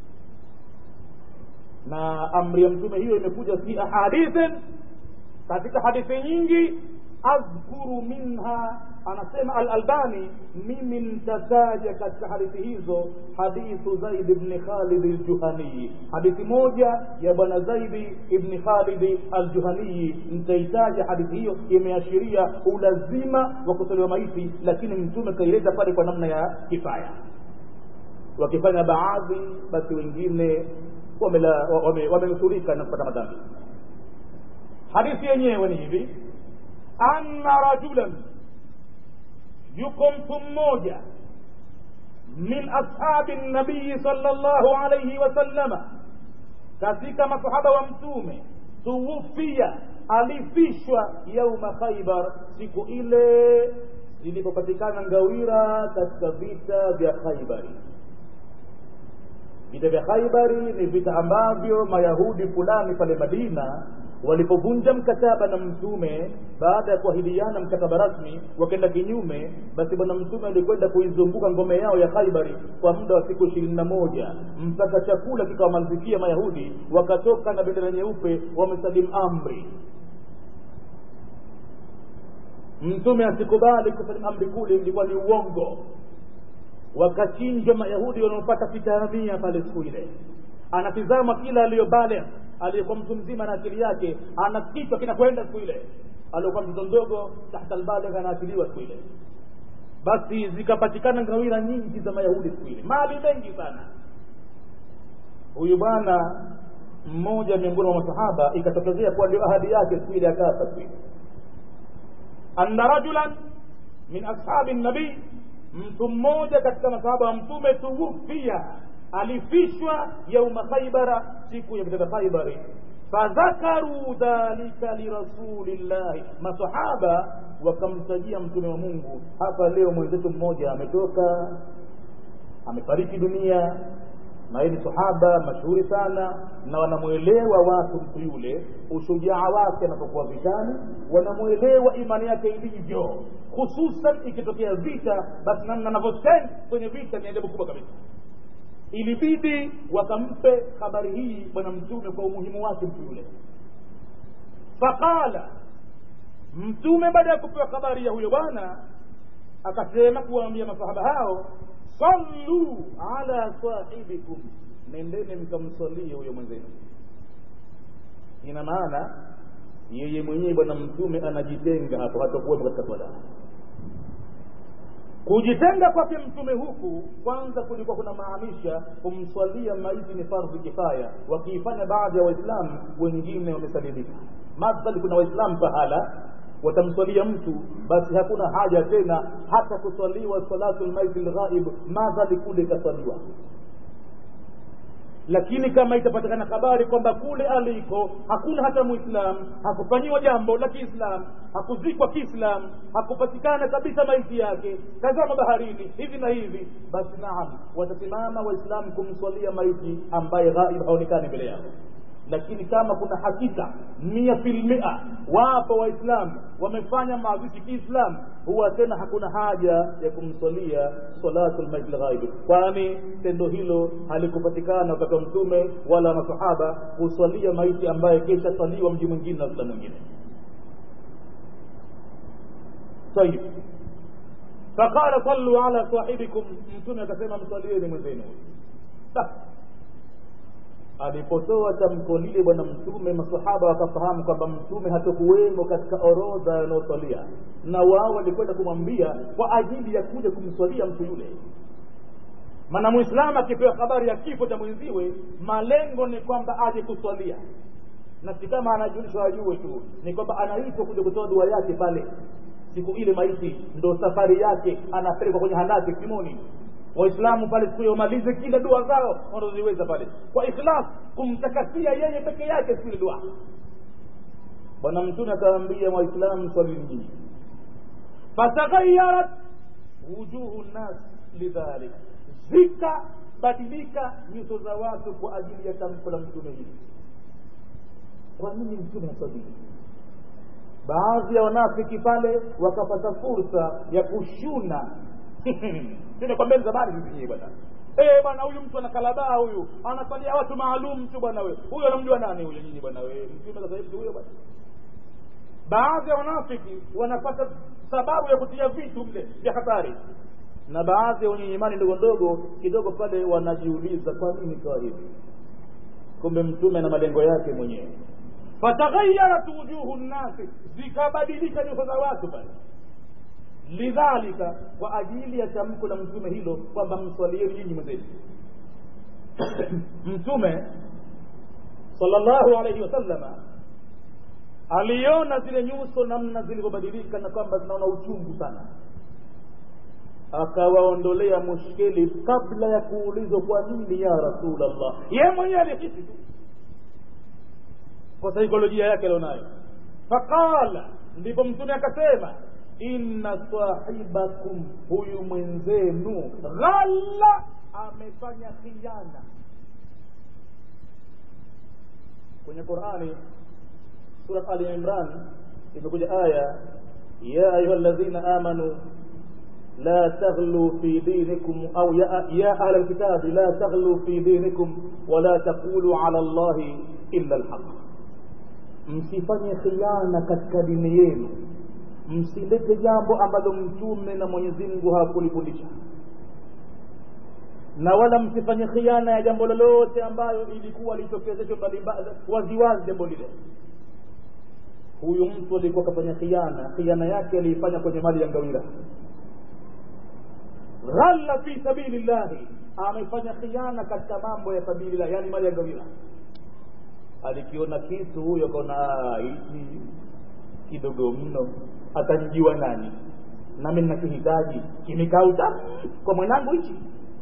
na amri ya mtume hiyo imekuja fi ahadithin katika hadithi nyingi adhkuru minha anasema alalbani mimi nitataja katika hadithi hizo hadithu zaid bni khalid aljuhaniyi hadithi moja ya bwana zaidi ibni khalidi aljuhaniyi nitaitaja hadithi hiyo imeashiria ulazima wa kutolewa maiti lakini mtume kaileta pale kwa namna ya kifaya wakifanya baadhi basi wengine wamenusurika na kupata madhambi hadithi yenyewe ni hivi anna rajulan yuko mtu mmoja min ashabi nabiyi sal llahu alaihi wasallama katika masahaba wa mtume tuwufia alifishwa yauma khaibar siku ile zilipopatikana ngawira katika vita vya khaibari vita vya khaibari ni vita ambavyo mayahudi fulani pale madina walipovunja mkataba na mtume baada ya kuahidiana mkataba rasmi wakaenda kinyume basi bwana mtume alikwenda kuizunguka ngome yao ya khaibari kwa muda wa siku ishirini na moja mpaka chakula kikawamalizikia mayahudi wakatoka na bendera nyeupe wamesalimu amri mtume asikubali kusalimu amri kule ilikuwa ni uongo wakachinjwa mayahudi wanaopata fitahamia pale siku ile anatizama kila aliyobale aliyekuwa mtu mzima na akili yake ana kichwa kinakwenda siku ile aliokuwa mtoto mdogo tahta albaligh anaachiliwa siku ile basi zikapatikana ngawira nyingi za mayahudi siku ile mali mengi sana huyu bwana mmoja miongoni mwa masahaba ikatokezea kuwa ndio ahadi yake siku ile akafa siku ile anna rajulan min ashabi nabii mtu mmoja katika masahaba wa mtume tuwufia alifishwa yauma khaibara siku ya vita khaibari fadhakaru dhalika lirasulillahi masahaba wakamtajia mtume wa mungu hapa leo mwenzetu mmoja ametoka amefariki dunia na yeye ni sahaba mashuhuri sana na wanamwelewa watu mtu yule ushujaa wake anapokuwa vitani wanamwelewa imani yake ilivyo hususan ikitokea vita basi namna anavyostand kwenye vita ni ajabu kubwa kabisa ilibidi wakampe habari hii bwana mtume kwa umuhimu wake mtu yule faqala mtume baada ya kupewa habari ya huyo bwana akasema kuwaambia masahaba hao sallu ala sahibikum nendeni mkamsalie huyo mwenzenu ina maana yeye mwenyewe bwana mtume anajitenga hapo hatakuwepo katika swala kujitenga kwake mtume huku kwanza kulikuwa kuna maanisha kumswalia maiti ni fardhi kifaya wakiifanya baadhi ya waislamu wengine wamesalimika madhali kuna waislamu pahala watamswalia mtu basi hakuna haja tena hata kuswaliwa salatu lmaiti lghaib madhali kule ikaswaliwa lakini kama itapatikana habari kwamba kule aliko hakuna hata muislam hakufanyiwa jambo la kiislam hakuzikwa kiislam hakupatikana kabisa maiti yake tazama baharini hivi na hivi basi naam watasimama waislamu kumswalia maiti ambaye ghaib haonekani mbele yao lakini kama kuna hakika mia filmia wapo waislamu wamefanya mazishi kiislam huwa tena hakuna haja ya kumswalia salatu lmaiti lghaibi kwani tendo hilo halikupatikana wakati wa mtume wala masahaba kuswalia maiti ambaye kesha swaliwa mji mwingine na waislamu mwingine طيب فقال صلوا على صاحبكم mtume akasema mswalieni mwenzenu alipotoa tamko lile bwana mtume masahaba wakafahamu kwamba mtume hatokuwemo katika orodha yanayoswalia na wao walikwenda kumwambia kwa ajili ya kuja kumswalia mtu yule maana mwislamu akipewa habari ya kifo cha mwenziwe malengo ni kwamba aje kuswalia na si kama anajulishwa ajue tu ni kwamba anaitwa kuja kutoa dua yake pale siku ile maiti ndo safari yake anapelekwa kwenye hanati simoni waislamu pale siku hiyo wamalize kila dua zao wanazoziweza pale kwa ikhlas kumtakasia yeye peke yake siku ile dua bwana mtume akawaambia waislamu swali nyingi fataghayarat wujuhu nnas lidhalik zikabadilika nyuso za watu kwa ajili ya tamko la mtume hili kwa nini mtume haswalii baadhi ya wanafiki pale wakapata fursa ya kushuna tumekwambia ni zamani hizi bwana eh bwana huyu mtu anakalabaa huyu anasalia watu maalum tu bwana wewe huyo anamjua nani huyo nyinyi bwana wewe mtume sasa hivi huyo bwana baadhi ya wanafiki wanapata sababu ya kutia vitu mle vya hatari na baadhi ya wenye imani ndogo ndogo kidogo pale wanajiuliza kwa nini kawa hivi kumbe mtume ana malengo yake mwenyewe fataghayarat wujuhu nnasi zikabadilika nyuso za watu pale lidhalika kwa ajili ya tamko la mtume hilo kwamba mswalieni nyinyi mwenzenu mtume sallallahu alaihi wasallama aliona zile nyuso namna zilivyobadilika na kwamba zinaona uchungu sana akawaondolea mushkeli kabla ya kuulizwa kwa nini ya rasulllah ye mwenyewe alihisi tu kwa saikolojia yake alionayo faqala ndipo mtume akasema inna sahibakum huyu mwenzenu ghalla amefanya khiana kwenye qurani surat ali imran imekuja aya ya ayuha ladhina amanu لا تغلوا في دينكم أو يا, يا أهل الكتاب لا تغلوا في دينكم ولا تقولوا على الله إلا الحق msifanye khiana katika dini yenu msilete jambo ambalo mtume na mwenyezi mungu hakulifundisha na wala msifanye khiana ya jambo lolote ambayo ilikuwa litokezeshwa waziwazi jambo lile huyu mtu alikuwa akafanya khiana khiana yake aliifanya kwenye mali ya ngawira ghalla fi sabili llahi amefanya khiana katika mambo ya sabili llah yani mali ya ngawira alikiona kitu huyo kaona hichi kidogo mno atanijua nani nami nakihitaji kimekauta kwa mwanangu hichi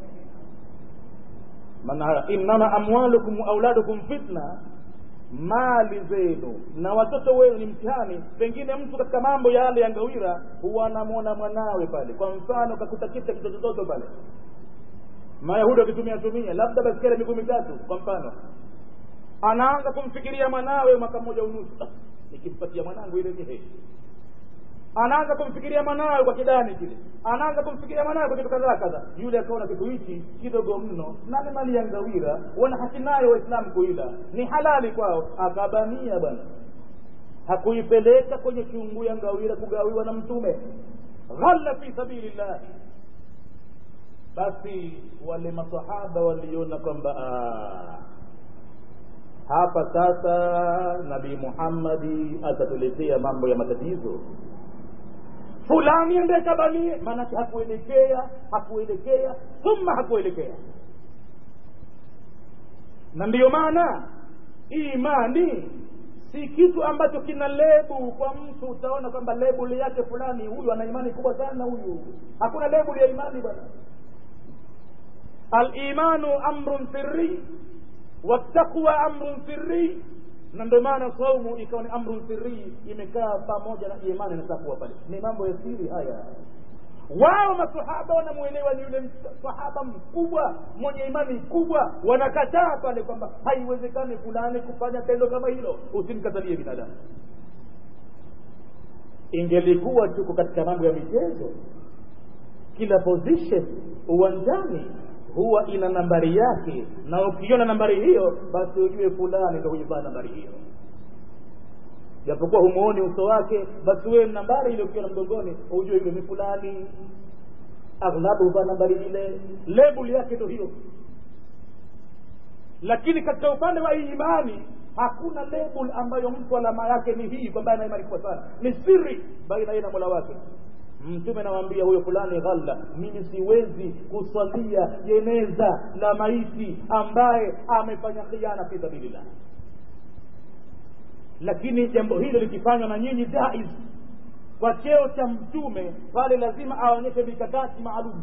maana innama amwalukum auladukum fitna mali zenu na watoto wenu ni mtihani pengine mtu katika mambo yale ya ngawira huwa anamwona mwanawe pale kwa mfano kakuta kisa kitotototo pale mayahudi wakitumia tumia labda basikeli miguu mitatu kwa mfano anaanza kumfikiria mwanawe mwaka mmoja unusu nikimpatia mwanangu ile ni anaanza kumfikiria mwanawe kwa kidani kile anaanza kumfikiria mwanawe kwa kitu kadhaa kadha yule akaona kitu hichi kidogo mno nani mali ya ngawira wana haki nayo waislamu kuila ni halali kwao akabania bwana hakuipeleka kwenye chungu ya ngawira kugawiwa na mtume ghalla fi sabili llahi basi wale masahaba waliona kwamba hapa sasa nabii muhammadi atatuletea mambo ya matatizo fulani ende kabanie maanake hakuelekea hakuelekea thumma hakuelekea na ndiyo maana imani si kitu ambacho kina lebu kwa mtu utaona kwamba lebuli yake fulani huyu ana imani kubwa sana huyu hakuna lebuli ya imani bwana alimanu amrun sirri wattaqwa amrun sirri na ndio maana saumu ikawa ni amrun sirri imekaa pamoja na imani na takwa pale ni mambo ya siri haya wao masahaba wanamwelewa ni yule sahaba mkubwa mwenye imani kubwa wanakataa pale kwamba haiwezekani fulani kufanya tendo kama hilo usimkatalie binadamu ingelikuwa tuko katika mambo ya michezo kila position uwanjani huwa ina nambari yake na ukiona nambari hiyo basi ujue fulani ndo huivaa nambari hiyo japokuwa humuoni uso wake basi wewe nambari ile ukiona mgongoni ujue yule ni fulani aghlabu huvaa nambari ile lebul yake ndo hiyo lakini katika upande wa imani hakuna label ambayo mtu alama yake ni hii kwamba ana imani kubwa sana ni siri baina yeye na mola wake mtume anawaambia huyo fulani ghalla mimi siwezi kusalia jeneza la maiti ambaye amefanya khiana fi sabilillah lakini jambo hilo likifanywa na nyinyi jaiz kwa cheo cha mtume pale lazima aonyeshe mikakati maalum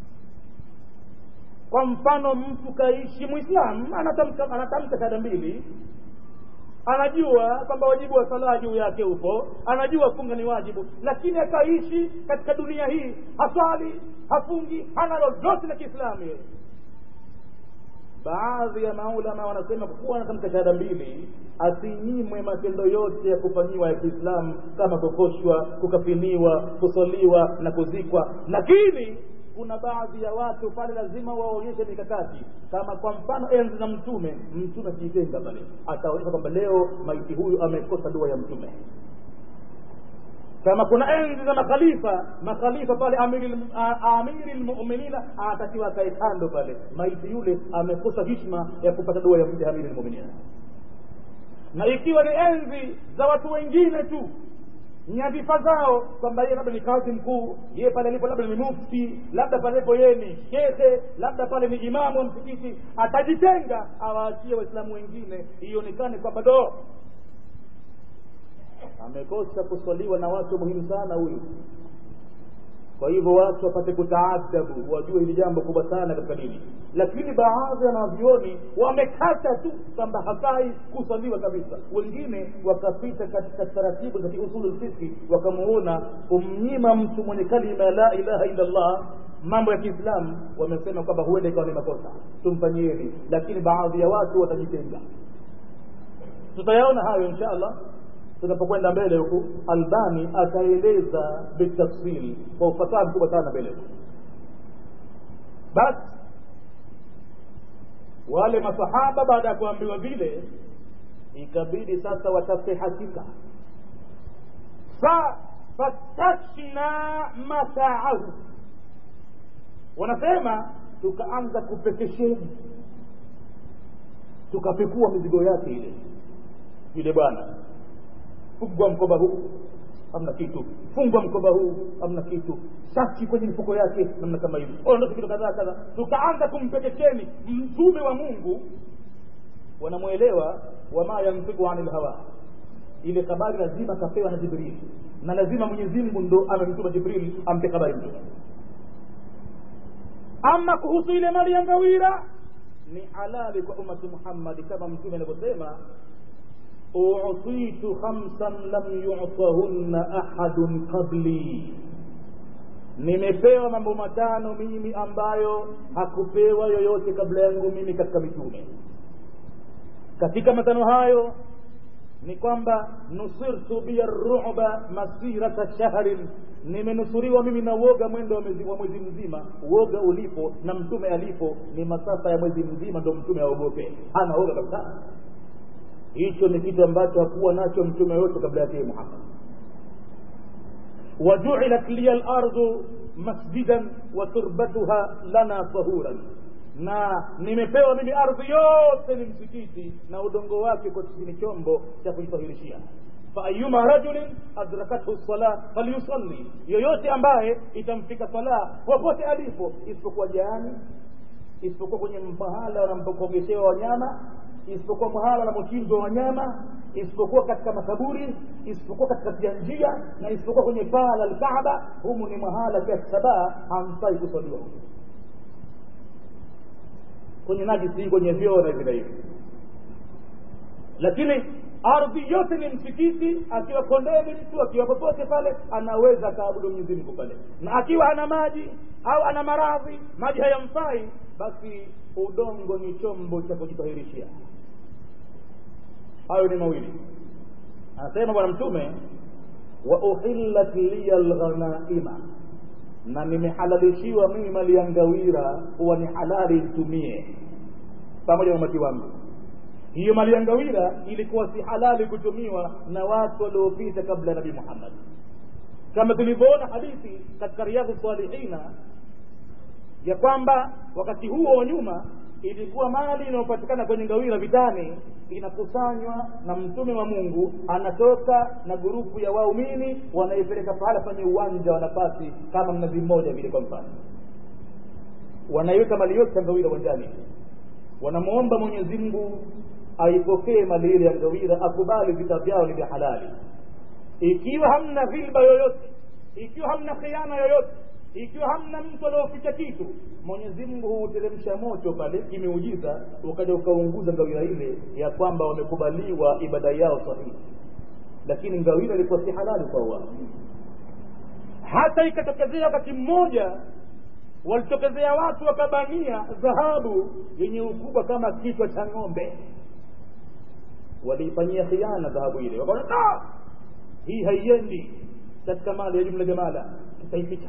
kwa mfano mtu kaishi mwislamu anatamka anatamka shahada mbili anajua kwamba wajibu wa sala juu yake upo anajua funga ni wajibu lakini akaishi katika dunia hii haswali hafungi hana lolote la kiislamu yeye baadhi ya maulama wanasema kwa kuwa anatamka shahada mbili asinyimwe matendo yote ya kufanyiwa ya kiislamu kama kukoshwa kukafiniwa kusoliwa na kuzikwa lakini kuna baadhi ya watu pale lazima waonyeshe mikakati kama kwa mfano enzi za mtume mtume akijitenga pale ataonyesha kwamba leo maiti huyu amekosa dua ya mtume kama kuna enzi za makhalifa makhalifa pale amiri lmuminina anatakiwa akae kando pale maiti yule amekosa hishma ya kupata dua ya amiri lmuminina na ikiwa ni enzi za watu wengine tu nyadhifa zao kwamba yeye labda ni kazi mkuu yeye pale alipo labda ni mufti labda palepo yeye ni shekhe labda pale ni imamu wa msikiti atajitenga awaachie waislamu wengine ionekane kwamba do amekosa kuswaliwa na watu muhimu sana huyu kwa hivyo watu wapate kutaadabu wajue hili jambo kubwa sana katika dini lakini baadhi ya wanavyoni wamekata tu kwamba hafai kusaliwa kabisa wengine wakapita katika taratibu za kiusulu lfiski wakamuona kumnyima mtu mwenye kalima ya la ilaha illa llah mambo ya kiislamu wamesema kwamba huenda ikawa ni makosa tumfanyieni lakini baadhi ya watu watajitenga tutayaona hayo insha allah tunapokwenda mbele huku albani ataeleza bitafsil kwa ufasaha mkubwa sana mbele huku basi wale masahaba baada ya kuambiwa vile ikabidi sasa watafute hakika fa fatashna mataahu wanasema tukaanza kupekesheni tukapekua mizigo yake ile yule bwana fungwa mkoba huu hamna kitu fungwa mkoba huu hamna kitu sachi kwenye mifuko yake namna kama hivi ondoke kitu kadhaa kadhaa tukaanza kumpekesheni mtume wa mungu wanamwelewa wama yanfiku ani lhawa ile habari lazima kapewa na jibril na lazima mwenyezi mungu ndo amemtuma jibril ampe habari mtume ama kuhusu ile mali ya ngawira ni halali kwa ummati muhammadi kama mtume anavyosema utitu khamsan lam yutahunna ahadun qabli nimepewa mambo matano mimi ambayo hakupewa yoyote kabla yangu mimi katika mitume katika matano hayo ni kwamba nusirtu biya ruba masirata shahrin nimenusuriwa mimi na uoga mwendo wa mwezi, wa mwezi mzima uoga ulipo na mtume alipo ni masafa ya mwezi mzima ndo mtume aogope hana uoga kabisa hicho ni kitu ambacho hakuwa nacho mtume yote kabla yake muhammad wajuilat liya lardu masjidan wa turbatuha lana tahuran na nimepewa mimi ardhi yote ni msikiti na udongo wake kwa ni chombo cha kujitahirishia faayuma rajulin adrakathu sala falyusalli yoyote ambaye itamfika sala popote alipo isipokuwa jaani isipokuwa kwenye mahala wanapokogeshewa wanyama isipokuwa mahala wanamochinjwa wanyama isipokuwa katika makaburi isipokuwa katika njia na isipokuwa kwenye paa la lkaaba humu ni mahala kiasi sabaa hamfai kusaliwa kwenye najisi kwenye vyoo na vile hivi lakini ardhi yote ni msikiti akiwa kondeni mtu akiwa popote pale anaweza akaabudu mwenyezi mungu pale na akiwa ana maji au ana maradhi maji hayamfai basi udongo ni chombo cha kujitahirishia hayo ni mawili anasema bwana mtume wa uhillat liya lghanaima na nimehalalishiwa mimi mali ya ngawira kuwa ni halali nitumie pamoja na umati wangu hiyo mali ya ngawira ilikuwa si halali kutumiwa na watu waliopita kabla ya nabii muhammad kama tulivyoona hadithi katika riyadhu salihina ya kwamba wakati huo wa nyuma ilikuwa mali inayopatikana kwenye ngawira vitani inakusanywa na mtume wa mungu anatoka na grupu ya waumini wanaipeleka pahala penye uwanja wa nafasi kama mnazi mmoja vile kwa mfano wanaiweka mali yote ya ngawira uwanjani wanamwomba mwenyezi mungu aipokee mali ile ya ngawira akubali vita vyao ni vya halali ikiwa hamna dhilba yoyote ikiwa hamna khiana yoyote ikiwa hamna mtu alioficha kitu mwenyezi mungu huuteremsha moto pale kimeujiza ukaja ukaunguza ngawira ile ya kwamba wamekubaliwa ibada yao sahihi lakini ngawira ilikuwa si halali kwa wao hata ikatokezea wakati mmoja walitokezea watu wakabania dhahabu yenye ukubwa kama kichwa cha ng'ombe waliifanyia khiana dhahabu ile wakaona hii haiendi katika mali ya jumla jamala tutaificha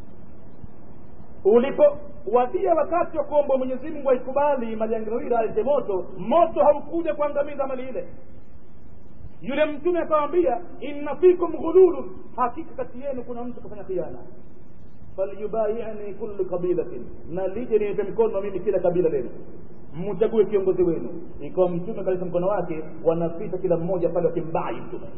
ulipowadia wakati wa kuomba mwenyezi mungu aikubali mali ya ngawira alete moto moto haukuja kuangamiza mali ile yule mtume akawambia inna fikum ghululun hakika kati yenu kuna mtu kufanya khiana falyubayiani kullu qabilatin na lije niweke mkono mimi kila kabila lenu mchague kiongozi wenu ikawa mtume kaleta mkono wake wanapita kila mmoja pale wakimbai mtume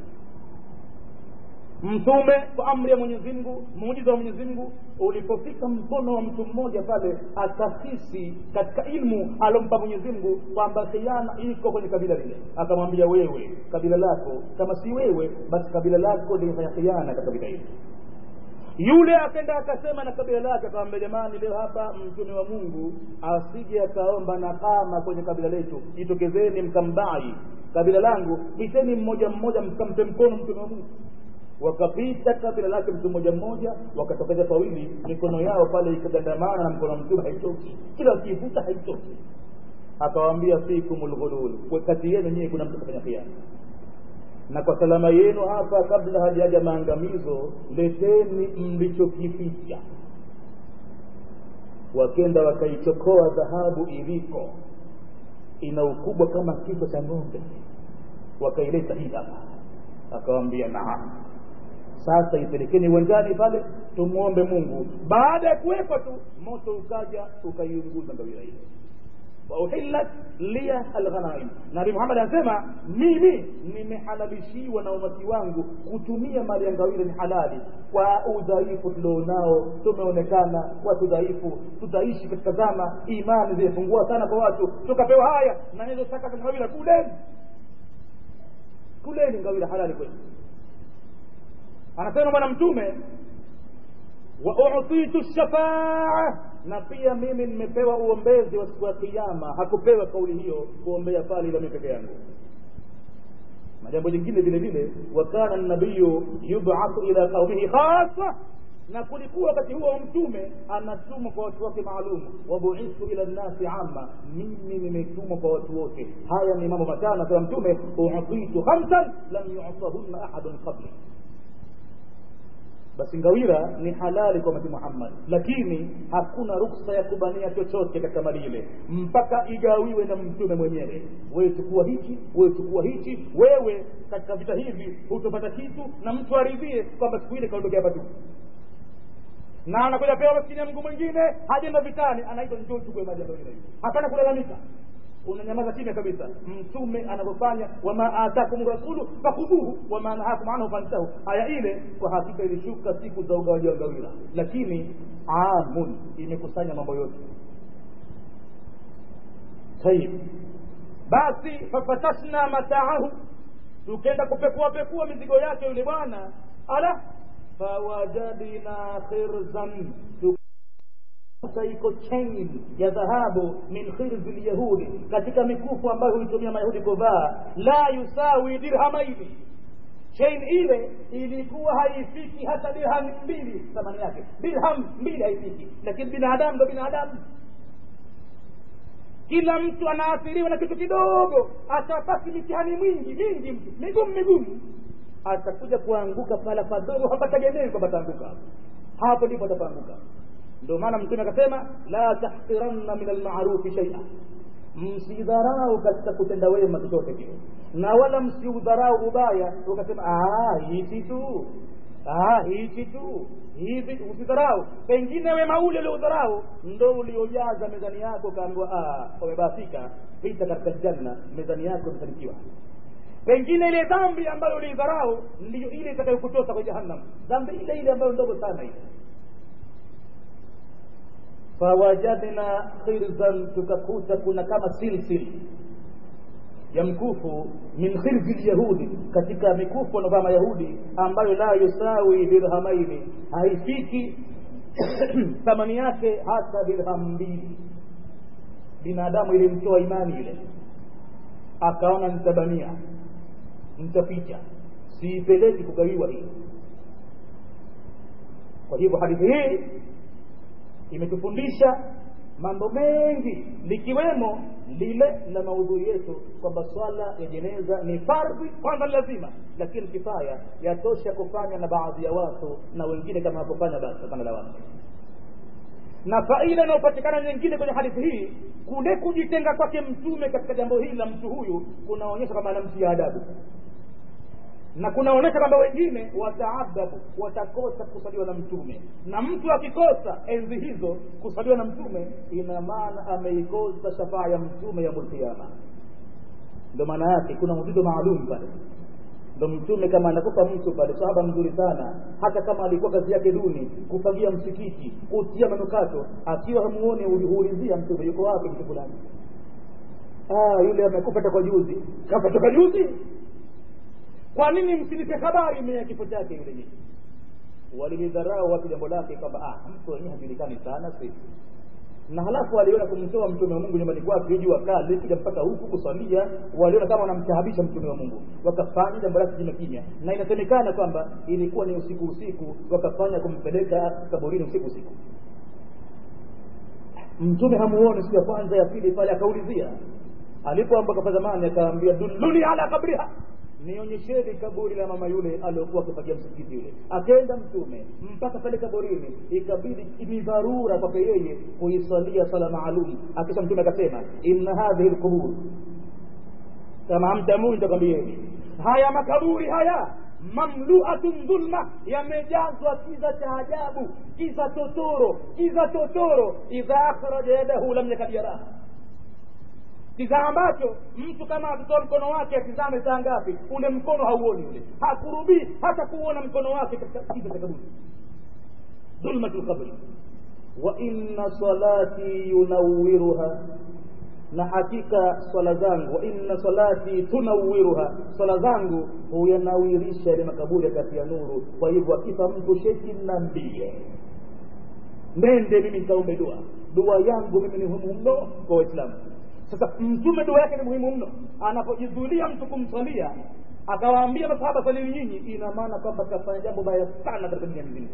mtume kwa amri ya mwenyezi mungu muujiza wa mwenyezi mungu ulipofika mkono wa mtu mmoja pale akahisi katika ilmu alompa mwenyezi mungu kwamba khiana iko kwenye kabila lile akamwambia wewe kabila lako kama si wewe basi kabila lako limefanya khiana katika vita hili yule akenda akasema na kabila lake akawambia jamani leo hapa mtume wa mungu asije akaomba nakama kwenye kabila letu jitokezeni mkambai kabila langu piteni mmoja mmoja mkampe mkono mtume wa mungu wakapita kabila lake mtu mmoja mmoja wakatokeza pawili mikono yao pale ikagandamana na mkono wa mtume haitoki kila wakiivuta haitoki akawaambia fikum lghulul kati yenu nyie kuna mtu kafanya khiana na kwa salama yenu hapa kabla hajaja maangamizo leteni mlichokificha wakenda wakaichokoa dhahabu iliko ina ukubwa kama kichwa cha ng'ombe wakaileta hii hapa akawambia naam sasa ipelekeni uwanjani pale tumwombe mungu baada ya kuwepo tu moto ukaja ukaiunguza ngawira ile wauhillat liya alghanaim nabi muhammad anasema mimi nimehalalishiwa na umati wangu kutumia mali ya ngawira ni halali kwa udhaifu tulionao tumeonekana watu dhaifu tutaishi katika zama imani zimepungua sana kwa watu tukapewa haya na hizo saka za ngawira kuleni kuleni ngawira halali kweli anasema bwana mtume wa utitu shafaa na pia mimi nimepewa uombezi wa siku ya kiyama hakupewa kauli hiyo kuombea pale ila mimi peke yangu na jambo jingine vile vile wa kana nabiyu yubathu ila qaumihi khasa na kulikuwa wakati huo mtume anatumwa kwa watu wake maalum wabuithu ila nnasi amma mimi nimetumwa kwa watu wote haya ni mambo matano sema mtume utitu khamsan lam yutahunna ahadun qabli basi ngawira ni halali kwa mtume Muhammad, lakini hakuna ruksa ya kubania chochote katika mali ile mpaka igawiwe na mtume mwenyewe. Wewe chukua hichi, wewe chukua hichi, wewe katika vita hivi hutopata kitu, na mtu aridhie kwamba siku ile kaondokea hapa tu na anakuja pewa maskini ya mguu mwingine, hajenda vitani, anaitwa njoo chukue mali ya ngawira hiyo. Hapana kulalamika unanyamaza kimya kabisa mtume anavyofanya wama atakum rasulu fakhuduhu wama nahakum anhu fantahu aya ile kwa hakika ilishuka siku za ugawaji wa gawira lakini amun imekusanya mambo yote tayib basi fafatashna mataahu tukenda kupekua pekua mizigo yake yule bwana ala fawajadina khirzan sasa iko chain ya dhahabu min khirzi lyahudi katika mikufu ambayo huitumia mayahudi kuvaa la yusawi dirhamaini chain ile ilikuwa haifiki hata dirham mbili thamani yake dirham mbili haifiki lakini binadamu ndo binadamu kila mtu anaathiriwa na kitu kidogo atapasi mitihani mwingi mingi mtu migumu migumu atakuja kuanguka pala padogo hapategemei kwamba ataanguka hapo ndipo atapaanguka ndio maana mtume akasema la tahqiranna min almarufi shaia msidharau katika kutenda wema chochote kile na wala msiudharau ubaya ukasema hichi tu hichi tu hivi usidharau pengine wema ule ulioudharau ndo uliojaza mezani yako ukaambiwa umebahatika pita katika janna mezani yako imefanikiwa pengine ile dhambi ambayo uliidharau ndiyo ile itakayokutosa kwa jahannam dhambi ile ile ambayo ndogo sana ile fawajadna khirzan tukakuta kuna kama silsil ya mkufu min khirzi lyahudi katika mikufu wanaovaa mayahudi ambayo la yusawi dirhamaini haifiki thamani yake hata dirham mbili binadamu ilimtoa imani ile akaona nitabania nitaficha siipeleki kugawiwa hii kwa hivyo hadithi hii imetufundisha mambo mengi likiwemo lile la maudhui yetu kwamba swala ya jeneza ni fardhi kwanza lazima lakini kifaya yatosha kufanya na baadhi ya watu na wengine kama wakufanya basi hapana la watu na faida inayopatikana nyingine kwenye hadithi hii kule kujitenga kwake mtume katika jambo hili la mtu huyu kunaonyesha kwamba anamtia adabu na kunaonyesha kwamba wengine wataadabu watakosa kusaliwa na mtume na mtu akikosa enzi hizo kusaliwa na mtume ina maana ameikosa shafaa ya mtume ya mulkiama ndo maana yake kuna mzigo maalum pale ndo mtume kama anakufa mtu pale sahaba mzuri sana hata kama alikuwa kazi yake duni kufagia msikiti kutia manukato akiwa hamuoni huulizia mtume yuko wapi mtu fulani ah yule amekufa toka juzi kafa toka juzi kwa nini msinipe habari mwenye kifo chake yule nyinyi walilidharau watu jambo lake kwamba ah, mtu wenyewe hajulikani sana sisi na halafu waliona kumtoa mtume wa mungu nyumbani kwake jua kali kuja mpaka huku kuswalia waliona kama wanamtahabisha mtume wa mungu wakafanya jambo lake kimya kimya na inasemekana kwamba ilikuwa ni usiku usiku wakafanya kumpeleka kaburini usiku usiku mtume hamuoni siku ya kwanza ya pili pale akaulizia alipoamboka pa zamani akaambia dulluni ala kabriha nionyesheni kaburi la mama yule aliokuwa akifagia msikiti yule akenda mtume mpaka pale kaburini ikabidi ni dharura kwake yeye kuiswalia sala maalum akisha mtume akasema inna hadhihi lqubur kama hamtamui nitakwambieni haya makaburi haya mamluatun dhulma yamejazwa kiza cha ajabu kiza totoro kiza totoro idha akhraja yadahu lam yakad yaraha kiza ambacho mtu kama akitoa mkono wake atizame saa ngapi ule mkono hauoni ule hakurubii hata kuona mkono wake katika kiza cha kaburi dhulmatu lqabri wa inna salati yunawiruha na hakika swala zangu wa inna salati tunawiruha swala zangu huyanawirisha ile makaburi kati ya nuru kwa hivyo akifa mtu sheki nambie nende mimi nikaombe dua dua yangu mimi ni muhimu mno kwa waislamu sasa mtume dua yake ni muhimu mno anapojizulia mtu kumswalia akawaambia masahaba salini nyinyi ina maana kwamba kafanya jambo baya sana katika dunia mzima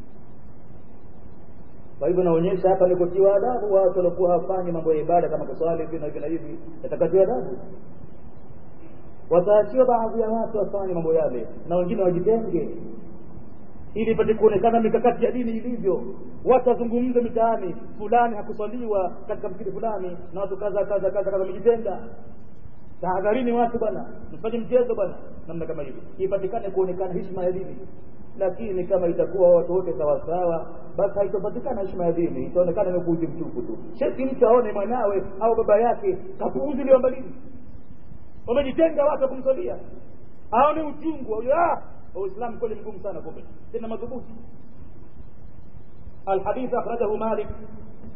kwa hivyo naonyesha hapa ni kutiwa adabu watu waliokuwa hawafanyi mambo ya ibada kama kuswali hivi na hivi na hivi yatakatiwa adabu wataachiwa baadhi ya watu wafanye mambo yale na wengine wajitenge ili ipate kuonekana mikakati ya dini ilivyo watu wazungumze mitaani fulani hakuswaliwa katika msikiti fulani na watu kaza kaza kaza kaza wamejitenga tahadharini watu bwana msifanye mchezo bwana namna kama hivi ipatikane kuonekana heshima ya dini lakini kama itakuwa watu wote sawasawa basi haitopatikana heshima ya dini itaonekana ni upuuzi mtupu tu sheti mtu aone mwanawe au baba yake kapuuziliwa mbalini wamejitenga watu wakumswalia aone uchungu uislamu kweli mgumu sana kumbe tena madhubuti الحديث أخرجه مالك